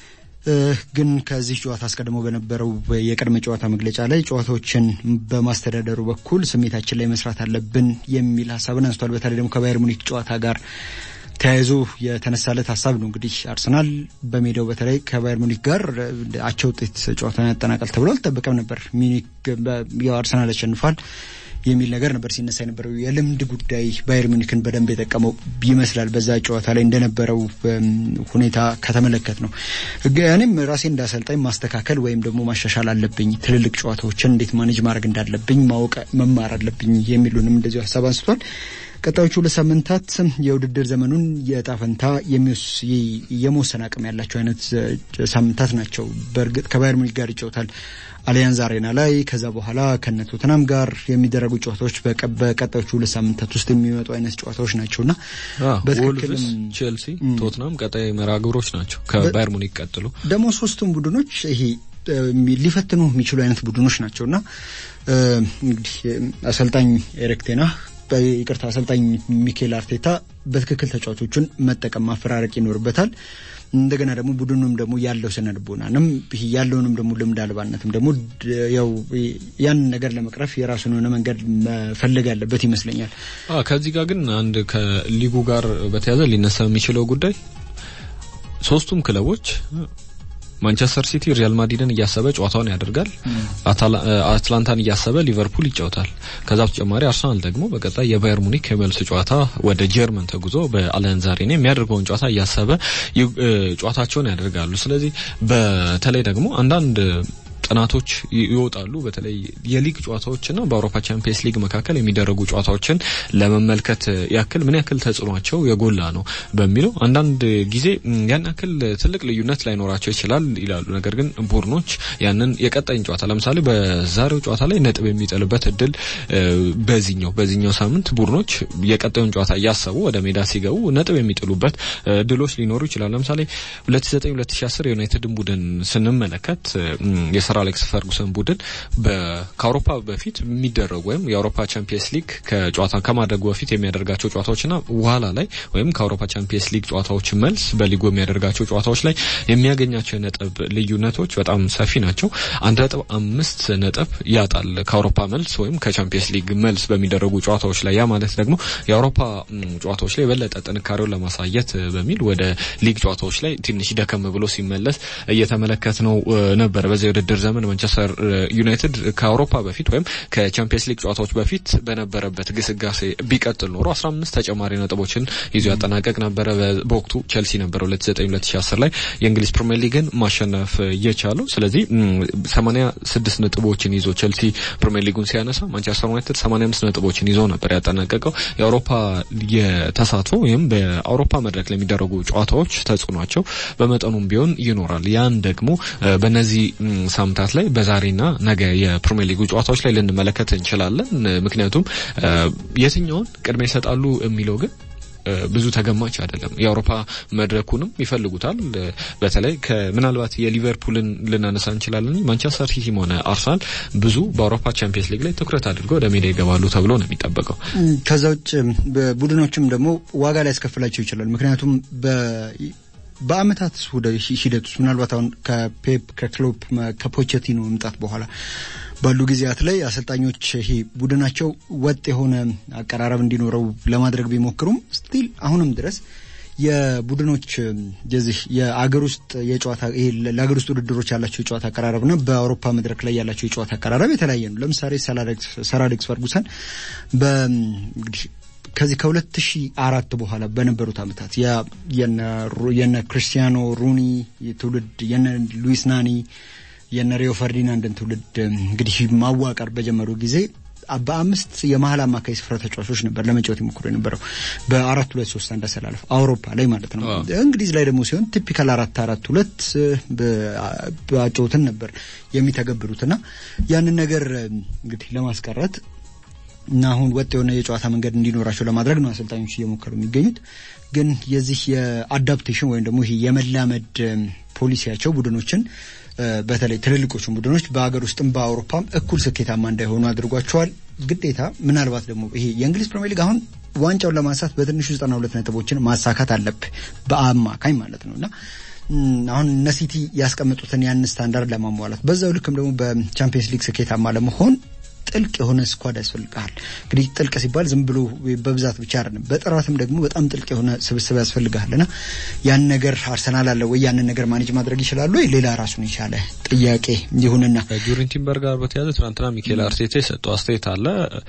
ግን ከዚህ ጨዋታ አስቀድሞ በነበረው የቅድመ ጨዋታ መግለጫ ላይ ጨዋታዎችን በማስተዳደሩ በኩል ስሜታችን ላይ መስራት አለብን የሚል ሀሳብን አንስቷል። በተለይ ደግሞ ከባየር ሙኒክ ጨዋታ ጋር ተያይዞ የተነሳለት ሀሳብ ነው። እንግዲህ አርሰናል በሜዳው በተለይ ከባየር ሙኒክ ጋር አቻ ውጤት ጨዋታን ያጠናቃል ተብሎ አልጠበቀም ነበር። ሚኒክ ያው አርሰናል ያሸንፋል የሚል ነገር ነበር ሲነሳ የነበረው። የልምድ ጉዳይ ባየር ሚኒክን በደንብ የጠቀመው ይመስላል። በዛ ጨዋታ ላይ እንደነበረው ሁኔታ ከተመለከት ነው። እኔም ራሴ እንዳሰልጣኝ ማስተካከል ወይም ደግሞ ማሻሻል አለብኝ፣ ትልልቅ ጨዋታዎችን እንዴት ማኔጅ ማድረግ እንዳለብኝ ማወቅ መማር አለብኝ የሚሉንም እንደዚሁ ሀሳብ አንስቷል። ቀጣዮቹ ሁለት ሳምንታት የውድድር ዘመኑን የዕጣ ፈንታ የመወሰን አቅም ያላቸው አይነት ሳምንታት ናቸው። በእርግጥ ከባየር ሙኒክ ጋር ይጫወታል አሊያንዝ አሬና ላይ። ከዛ በኋላ ከነ ቶተናም ጋር የሚደረጉ ጨዋታዎች በቀጣዮቹ ሁለት ሳምንታት ውስጥ የሚመጡ አይነት ጨዋታዎች ናቸውና ወልቭስ፣ ቼልሲ፣ ቶትናም ቀጣይ መርሃ ግብሮች ናቸው ከባየር ሙኒክ ቀጥሎ ደግሞ ሶስቱም ቡድኖች ይሄ ሊፈትኑ የሚችሉ አይነት ቡድኖች ናቸውና እንግዲህ አሰልጣኝ ኤሪክ ቴና ይቅርታ አሰልጣኝ ሚኬል አርቴታ በትክክል ተጫዋቾቹን መጠቀም ማፈራረቅ ይኖርበታል። እንደገና ደግሞ ቡድኑም ደግሞ ያለው ስነ ልቦናንም ያለውንም ደግሞ ልምድ አልባነትም ደግሞ ያው ያንን ነገር ለመቅረፍ የራሱን የሆነ መንገድ መፈለግ ያለበት ይመስለኛል። ከዚህ ጋር ግን አንድ ከሊጉ ጋር በተያያዘ ሊነሳ የሚችለው ጉዳይ ሶስቱም ክለቦች ማንቸስተር ሲቲ ሪያል ማድሪድን እያሰበ ጨዋታውን ያደርጋል። አትላንታን እያሰበ ሊቨርፑል ይጫወታል። ከዛ በተጨማሪ አርሰናል ደግሞ በቀጣይ የባየር ሙኒክ የመልስ ጨዋታ ወደ ጀርመን ተጉዞ በአሊያንዝ አሬና የሚያደርገውን ጨዋታ እያሰበ ጨዋታቸውን ያደርጋሉ። ስለዚህ በተለይ ደግሞ አንዳንድ ጥናቶች ይወጣሉ። በተለይ የሊግ ጨዋታዎችና በአውሮፓ ቻምፒየንስ ሊግ መካከል የሚደረጉ ጨዋታዎችን ለመመልከት ያክል ምን ያክል ተጽዕኗቸው የጎላ ነው በሚለው አንዳንድ ጊዜ ያን ያክል ትልቅ ልዩነት ላይኖራቸው ይችላል ይላሉ። ነገር ግን ቡድኖች ያንን የቀጣይን ጨዋታ ለምሳሌ በዛሬው ጨዋታ ላይ ነጥብ የሚጥልበት እድል በዚህኛው በዚህኛው ሳምንት ቡድኖች የቀጣዩን ጨዋታ እያሰቡ ወደ ሜዳ ሲገቡ ነጥብ የሚጥሉበት እድሎች ሊኖሩ ይችላል። ለምሳሌ 2009 2010 የዩናይትድን ቡድን ስንመለከት የሰር አሌክስ ፈርጉሰን ቡድን ከአውሮፓ በፊት የሚደረጉ ወይም የአውሮፓ ቻምፒየንስ ሊግ ከጨዋታ ከማድረጉ በፊት የሚያደርጋቸው ጨዋታዎችና በኋላ ላይ ወይም ከአውሮፓ ቻምፒየንስ ሊግ ጨዋታዎች መልስ በሊጉ የሚያደርጋቸው ጨዋታዎች ላይ የሚያገኛቸው የነጥብ ልዩነቶች በጣም ሰፊ ናቸው። አንድ ነጥብ አምስት ነጥብ ያጣል ከአውሮፓ መልስ ወይም ከቻምፒየንስ ሊግ መልስ በሚደረጉ ጨዋታዎች ላይ። ያ ማለት ደግሞ የአውሮፓ ጨዋታዎች ላይ የበለጠ ጥንካሬውን ለማሳየት በሚል ወደ ሊግ ጨዋታዎች ላይ ትንሽ ደከም ብሎ ሲመለስ እየተመለከት ነው ነበር። በዚህ የውድድር ዘመን ማንቸስተር ዩናይትድ ከአውሮፓ በፊት ወይም ከቻምፒየንስ ሊግ ጨዋታዎች በፊት በነበረበት ግስጋሴ ቢቀጥል ኖሮ 15 ተጨማሪ ነጥቦችን ይዞ ያጠናቀቅ ነበረ። በወቅቱ ቸልሲ ነበረ 2009 2010 ላይ የእንግሊዝ ፕሪሚየር ሊግን ማሸነፍ የቻለው። ስለዚህ 86 ነጥቦችን ይዞ ቸልሲ ፕሪሚየር ሊጉን ሲያነሳ ማንቸስተር ዩናይትድ 85 ነጥቦችን ይዞ ነበር ያጠናቀቀው። የአውሮፓ የተሳትፎ ወይም በአውሮፓ መድረክ ለሚደረጉ ጨዋታዎች ተጽዕኗቸው በመጠኑም ቢሆን ይኖራል። ያን ደግሞ በእነዚህ ሳምንታት ላይ በዛሬና ነገ የፕሪሚየር ሊጉ ጨዋታዎች ላይ ልንመለከት እንችላለን። ምክንያቱም የትኛውን ቅድሚያ ይሰጣሉ የሚለው ግን ብዙ ተገማች አይደለም። የአውሮፓ መድረኩንም ይፈልጉታል። በተለይ ምናልባት የሊቨርፑልን ልናነሳ እንችላለን። ማንቸስተር ሲቲም ሆነ አርሰናል ብዙ በአውሮፓ ቻምፒየንስ ሊግ ላይ ትኩረት አድርገው ወደ ሜዳ ይገባሉ ተብሎ ነው የሚጠበቀው። ከዛ ውጭ ቡድኖችም ደግሞ ዋጋ ላይ ያስከፍላቸው ይችላል። ምክንያቱም በአመታት ሂደት ውስጥ ምናልባት አሁን ከፔፕ ከክሎፕ ከፖቼቲኖ መምጣት በኋላ ባሉ ጊዜያት ላይ አሰልጣኞች ይሄ ቡድናቸው ወጥ የሆነ አቀራረብ እንዲኖረው ለማድረግ ቢሞክሩም ስቲል አሁንም ድረስ የቡድኖች የዚህ የአገር ውስጥ የጨዋታ ይሄ ለአገር ውስጥ ውድድሮች ያላቸው የጨዋታ አቀራረብና በአውሮፓ መድረክ ላይ ያላቸው የጨዋታ አቀራረብ የተለያየ ነው። ለምሳሌ ሰር አሌክስ ፈርጉሰን በእንግዲህ ከዚህ ከሁለት ሺህ አራት በኋላ በነበሩት አመታት የነ ክርስቲያኖ ሩኒ ትውልድ የነ ሉዊስ ናኒ የነ ሪዮ ፈርዲናንድን ትውልድ እንግዲህ ማዋቀር በጀመሩ ጊዜ በአምስት የመሀል አማካይ ስፍራ ተጫዋቾች ነበር ለመጫወት የሞክሩ የነበረው በአራት ሁለት ሶስት አንድ አሰላለፍ አውሮፓ ላይ ማለት ነው። እንግሊዝ ላይ ደግሞ ሲሆን ቲፒካል አራት አራት ሁለት በአጨውትን ነበር የሚተገብሩት እና ያንን ነገር እንግዲህ ለማስቀረት እና አሁን ወጥ የሆነ የጨዋታ መንገድ እንዲኖራቸው ለማድረግ ነው አሰልጣኞች እየሞከሩ የሚገኙት። ግን የዚህ የአዳፕቴሽን ወይም ደግሞ ይሄ የመላመድ ፖሊሲያቸው ቡድኖችን በተለይ ትልልቆቹን ቡድኖች በሀገር ውስጥም በአውሮፓም እኩል ስኬታማ እንዳይሆኑ አድርጓቸዋል። ግዴታ ምናልባት ደግሞ ይሄ የእንግሊዝ ፕሪሚየር ሊግ አሁን ዋንጫውን ለማንሳት በትንሹ ዘጠና ሁለት ነጥቦችን ማሳካት አለብህ በአማካኝ ማለት ነው እና አሁን እነ ሲቲ ያስቀመጡትን ያን ስታንዳርድ ለማሟላት በዛው ልክም ደግሞ በቻምፒየንስ ሊግ ስኬታማ ለመሆን ጥልቅ የሆነ ስኳድ ያስፈልግሃል። እንግዲህ ጥልቅ ሲባል ዝም ብሎ በብዛት ብቻ አይደለም፣ በጥራትም ደግሞ በጣም ጥልቅ የሆነ ስብስብ ያስፈልግሃል እና ያን ነገር አርሰናል አለ ወይ? ያንን ነገር ማኔጅ ማድረግ ይችላሉ ወይ? ሌላ ራሱን የቻለ ጥያቄ ይሁንና ከጁሪን ቲምበር ጋር በተያያዘ ትናንትና ሚኬል አርቴታ የሰጠው አስተያየት አለ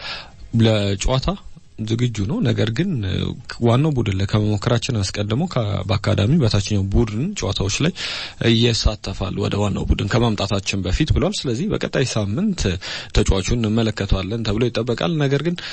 ለጨዋታ ዝግጁ ነው። ነገር ግን ዋናው ቡድን ላይ ከመሞከራችን አስቀድሞ በአካዳሚ በታችኛው ቡድን ጨዋታዎች ላይ እየሳተፋል ወደ ዋናው ቡድን ከማምጣታችን በፊት ብሏል። ስለዚህ በቀጣይ ሳምንት ተጫዋቹን እንመለከተዋለን ተብሎ ይጠበቃል። ነገር ግን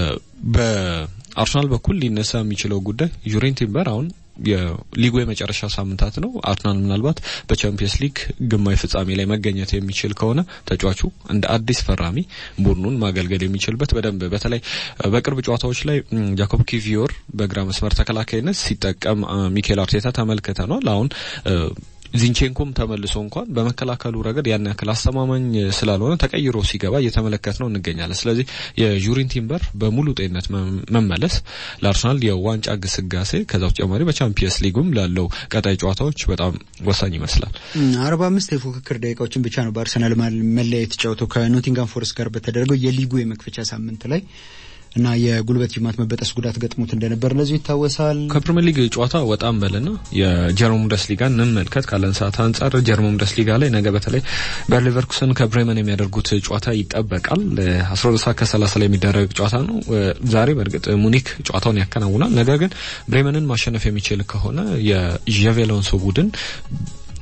በአርሰናል በኩል ሊነሳ የሚችለው ጉዳይ ዩሬን ቲምበር አሁን የሊጉ የመጨረሻ ሳምንታት ነው። አርሰናል ምናልባት በቻምፒየንስ ሊግ ግማሽ ፍጻሜ ላይ መገኘት የሚችል ከሆነ ተጫዋቹ እንደ አዲስ ፈራሚ ቡድኑን ማገልገል የሚችልበት በደንብ በተለይ በቅርብ ጨዋታዎች ላይ ጃኮብ ኪቪዮር በግራ መስመር ተከላካይነት ሲጠቀም ሚኬል አርቴታ ተመልክተናል። አሁን ዚንቼንኮም ተመልሶ እንኳን በመከላከሉ ረገድ ያን ያክል አስተማማኝ ስላልሆነ ተቀይሮ ሲገባ እየተመለከት ነው እንገኛለን። ስለዚህ የጁሪን ቲምበር በሙሉ ጤንነት መመለስ ለአርሰናል የዋንጫ ግስጋሴ ከዛ በተጨማሪ በቻምፒየንስ ሊጉም ላለው ቀጣይ ጨዋታዎች በጣም ወሳኝ ይመስላል። አርባ አምስት የፉክክር ደቂቃዎችን ብቻ ነው በአርሰናል መለያ የተጫወተው ከኖቲንጋም ፎረስት ጋር በተደረገው የሊጉ የመክፈቻ ሳምንት ላይ እና የጉልበት ጅማት መበጠስ ጉዳት ገጥሞት እንደነበር እንደዚሁ ይታወሳል። ከፕሪሚየር ሊግ ጨዋታ ወጣም በልና የጀርመን ቡንደስሊጋ እንመልከት ካለን ሰዓት አንጻር ጀርመን ቡንደስሊጋ ላይ ነገ በተለይ ባየር ሌቨርኩሰን ከብሬመን የሚያደርጉት ጨዋታ ይጠበቃል። አስራ ሁለት ሰዓት ከሰላሳ ላይ የሚደረግ ጨዋታ ነው። ዛሬ በእርግጥ ሙኒክ ጨዋታውን ያከናውናል። ነገር ግን ብሬመንን ማሸነፍ የሚችል ከሆነ የዣቪ አሎንሶ ቡድን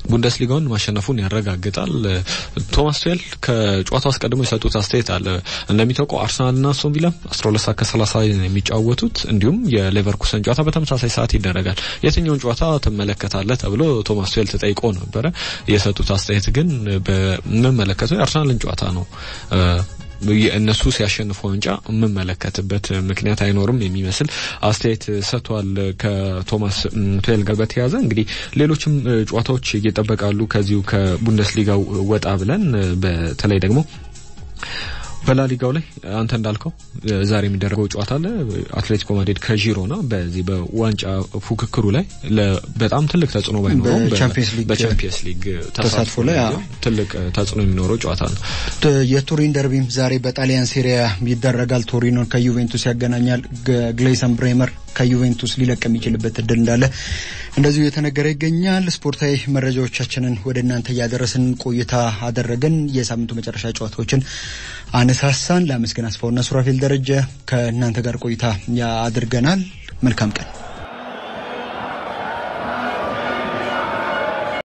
ቡንደስሊጋውን ማሸነፉን ያረጋግጣል። ቶማስ ቱዌል ከጨዋታው አስቀድሞ የሰጡት አስተያየት አለ። እንደሚታወቀው አርሰናልና አስቶን ቪላ 12 ሰዓት ከ30 የሚጫወቱት እንዲሁም የሌቨርኩሰን ጨዋታ በተመሳሳይ ሰዓት ይደረጋል። የትኛውን ጨዋታ ትመለከታለህ ተብሎ ቶማስ ቱዌል ተጠይቆ ነበረ። የሰጡት አስተያየት ግን በምመለከተው የአርሰናልን ጨዋታ ነው እነሱ ሲያሸንፉ ዋንጫ የምመለከትበት ምክንያት አይኖርም የሚመስል አስተያየት ሰጥቷል። ከቶማስ ቱዌል ጋር በተያያዘ እንግዲህ ሌሎችም ጨዋታዎች ይጠበቃሉ ከዚሁ ከቡንደስሊጋው ወጣ ብለን በተለይ ደግሞ በላሊጋው ላይ አንተ እንዳልከው ዛሬ የሚደረገው ጨዋታ አለ። አትሌቲኮ ማድሪድ ከዢሮና በዚህ በዋንጫ ፉክክሩ ላይ በጣም ትልቅ ተጽዕኖ ባይኖረውም በቻምፒየንስ ሊግ ተሳትፎ ላይ ትልቅ ተጽዕኖ የሚኖረው ጨዋታ ነው። የቱሪን ደርቢም ዛሬ በጣሊያን ሴሪያ ይደረጋል። ቶሪኖን ከዩቬንቱስ ያገናኛል። ግሌሰን ብሬመር ከዩቬንቱስ ሊለቅ የሚችልበት እድል እንዳለ እንደዚሁ የተነገረ ይገኛል። ስፖርታዊ መረጃዎቻችንን ወደ እናንተ እያደረስን ቆይታ አደረገን። የሳምንቱ መጨረሻ ጨዋታዎችን አነሳሳን። ለአመስገን አስፋውና ሱራፌል ደረጀ ከእናንተ ጋር ቆይታ አድርገናል። መልካም ቀን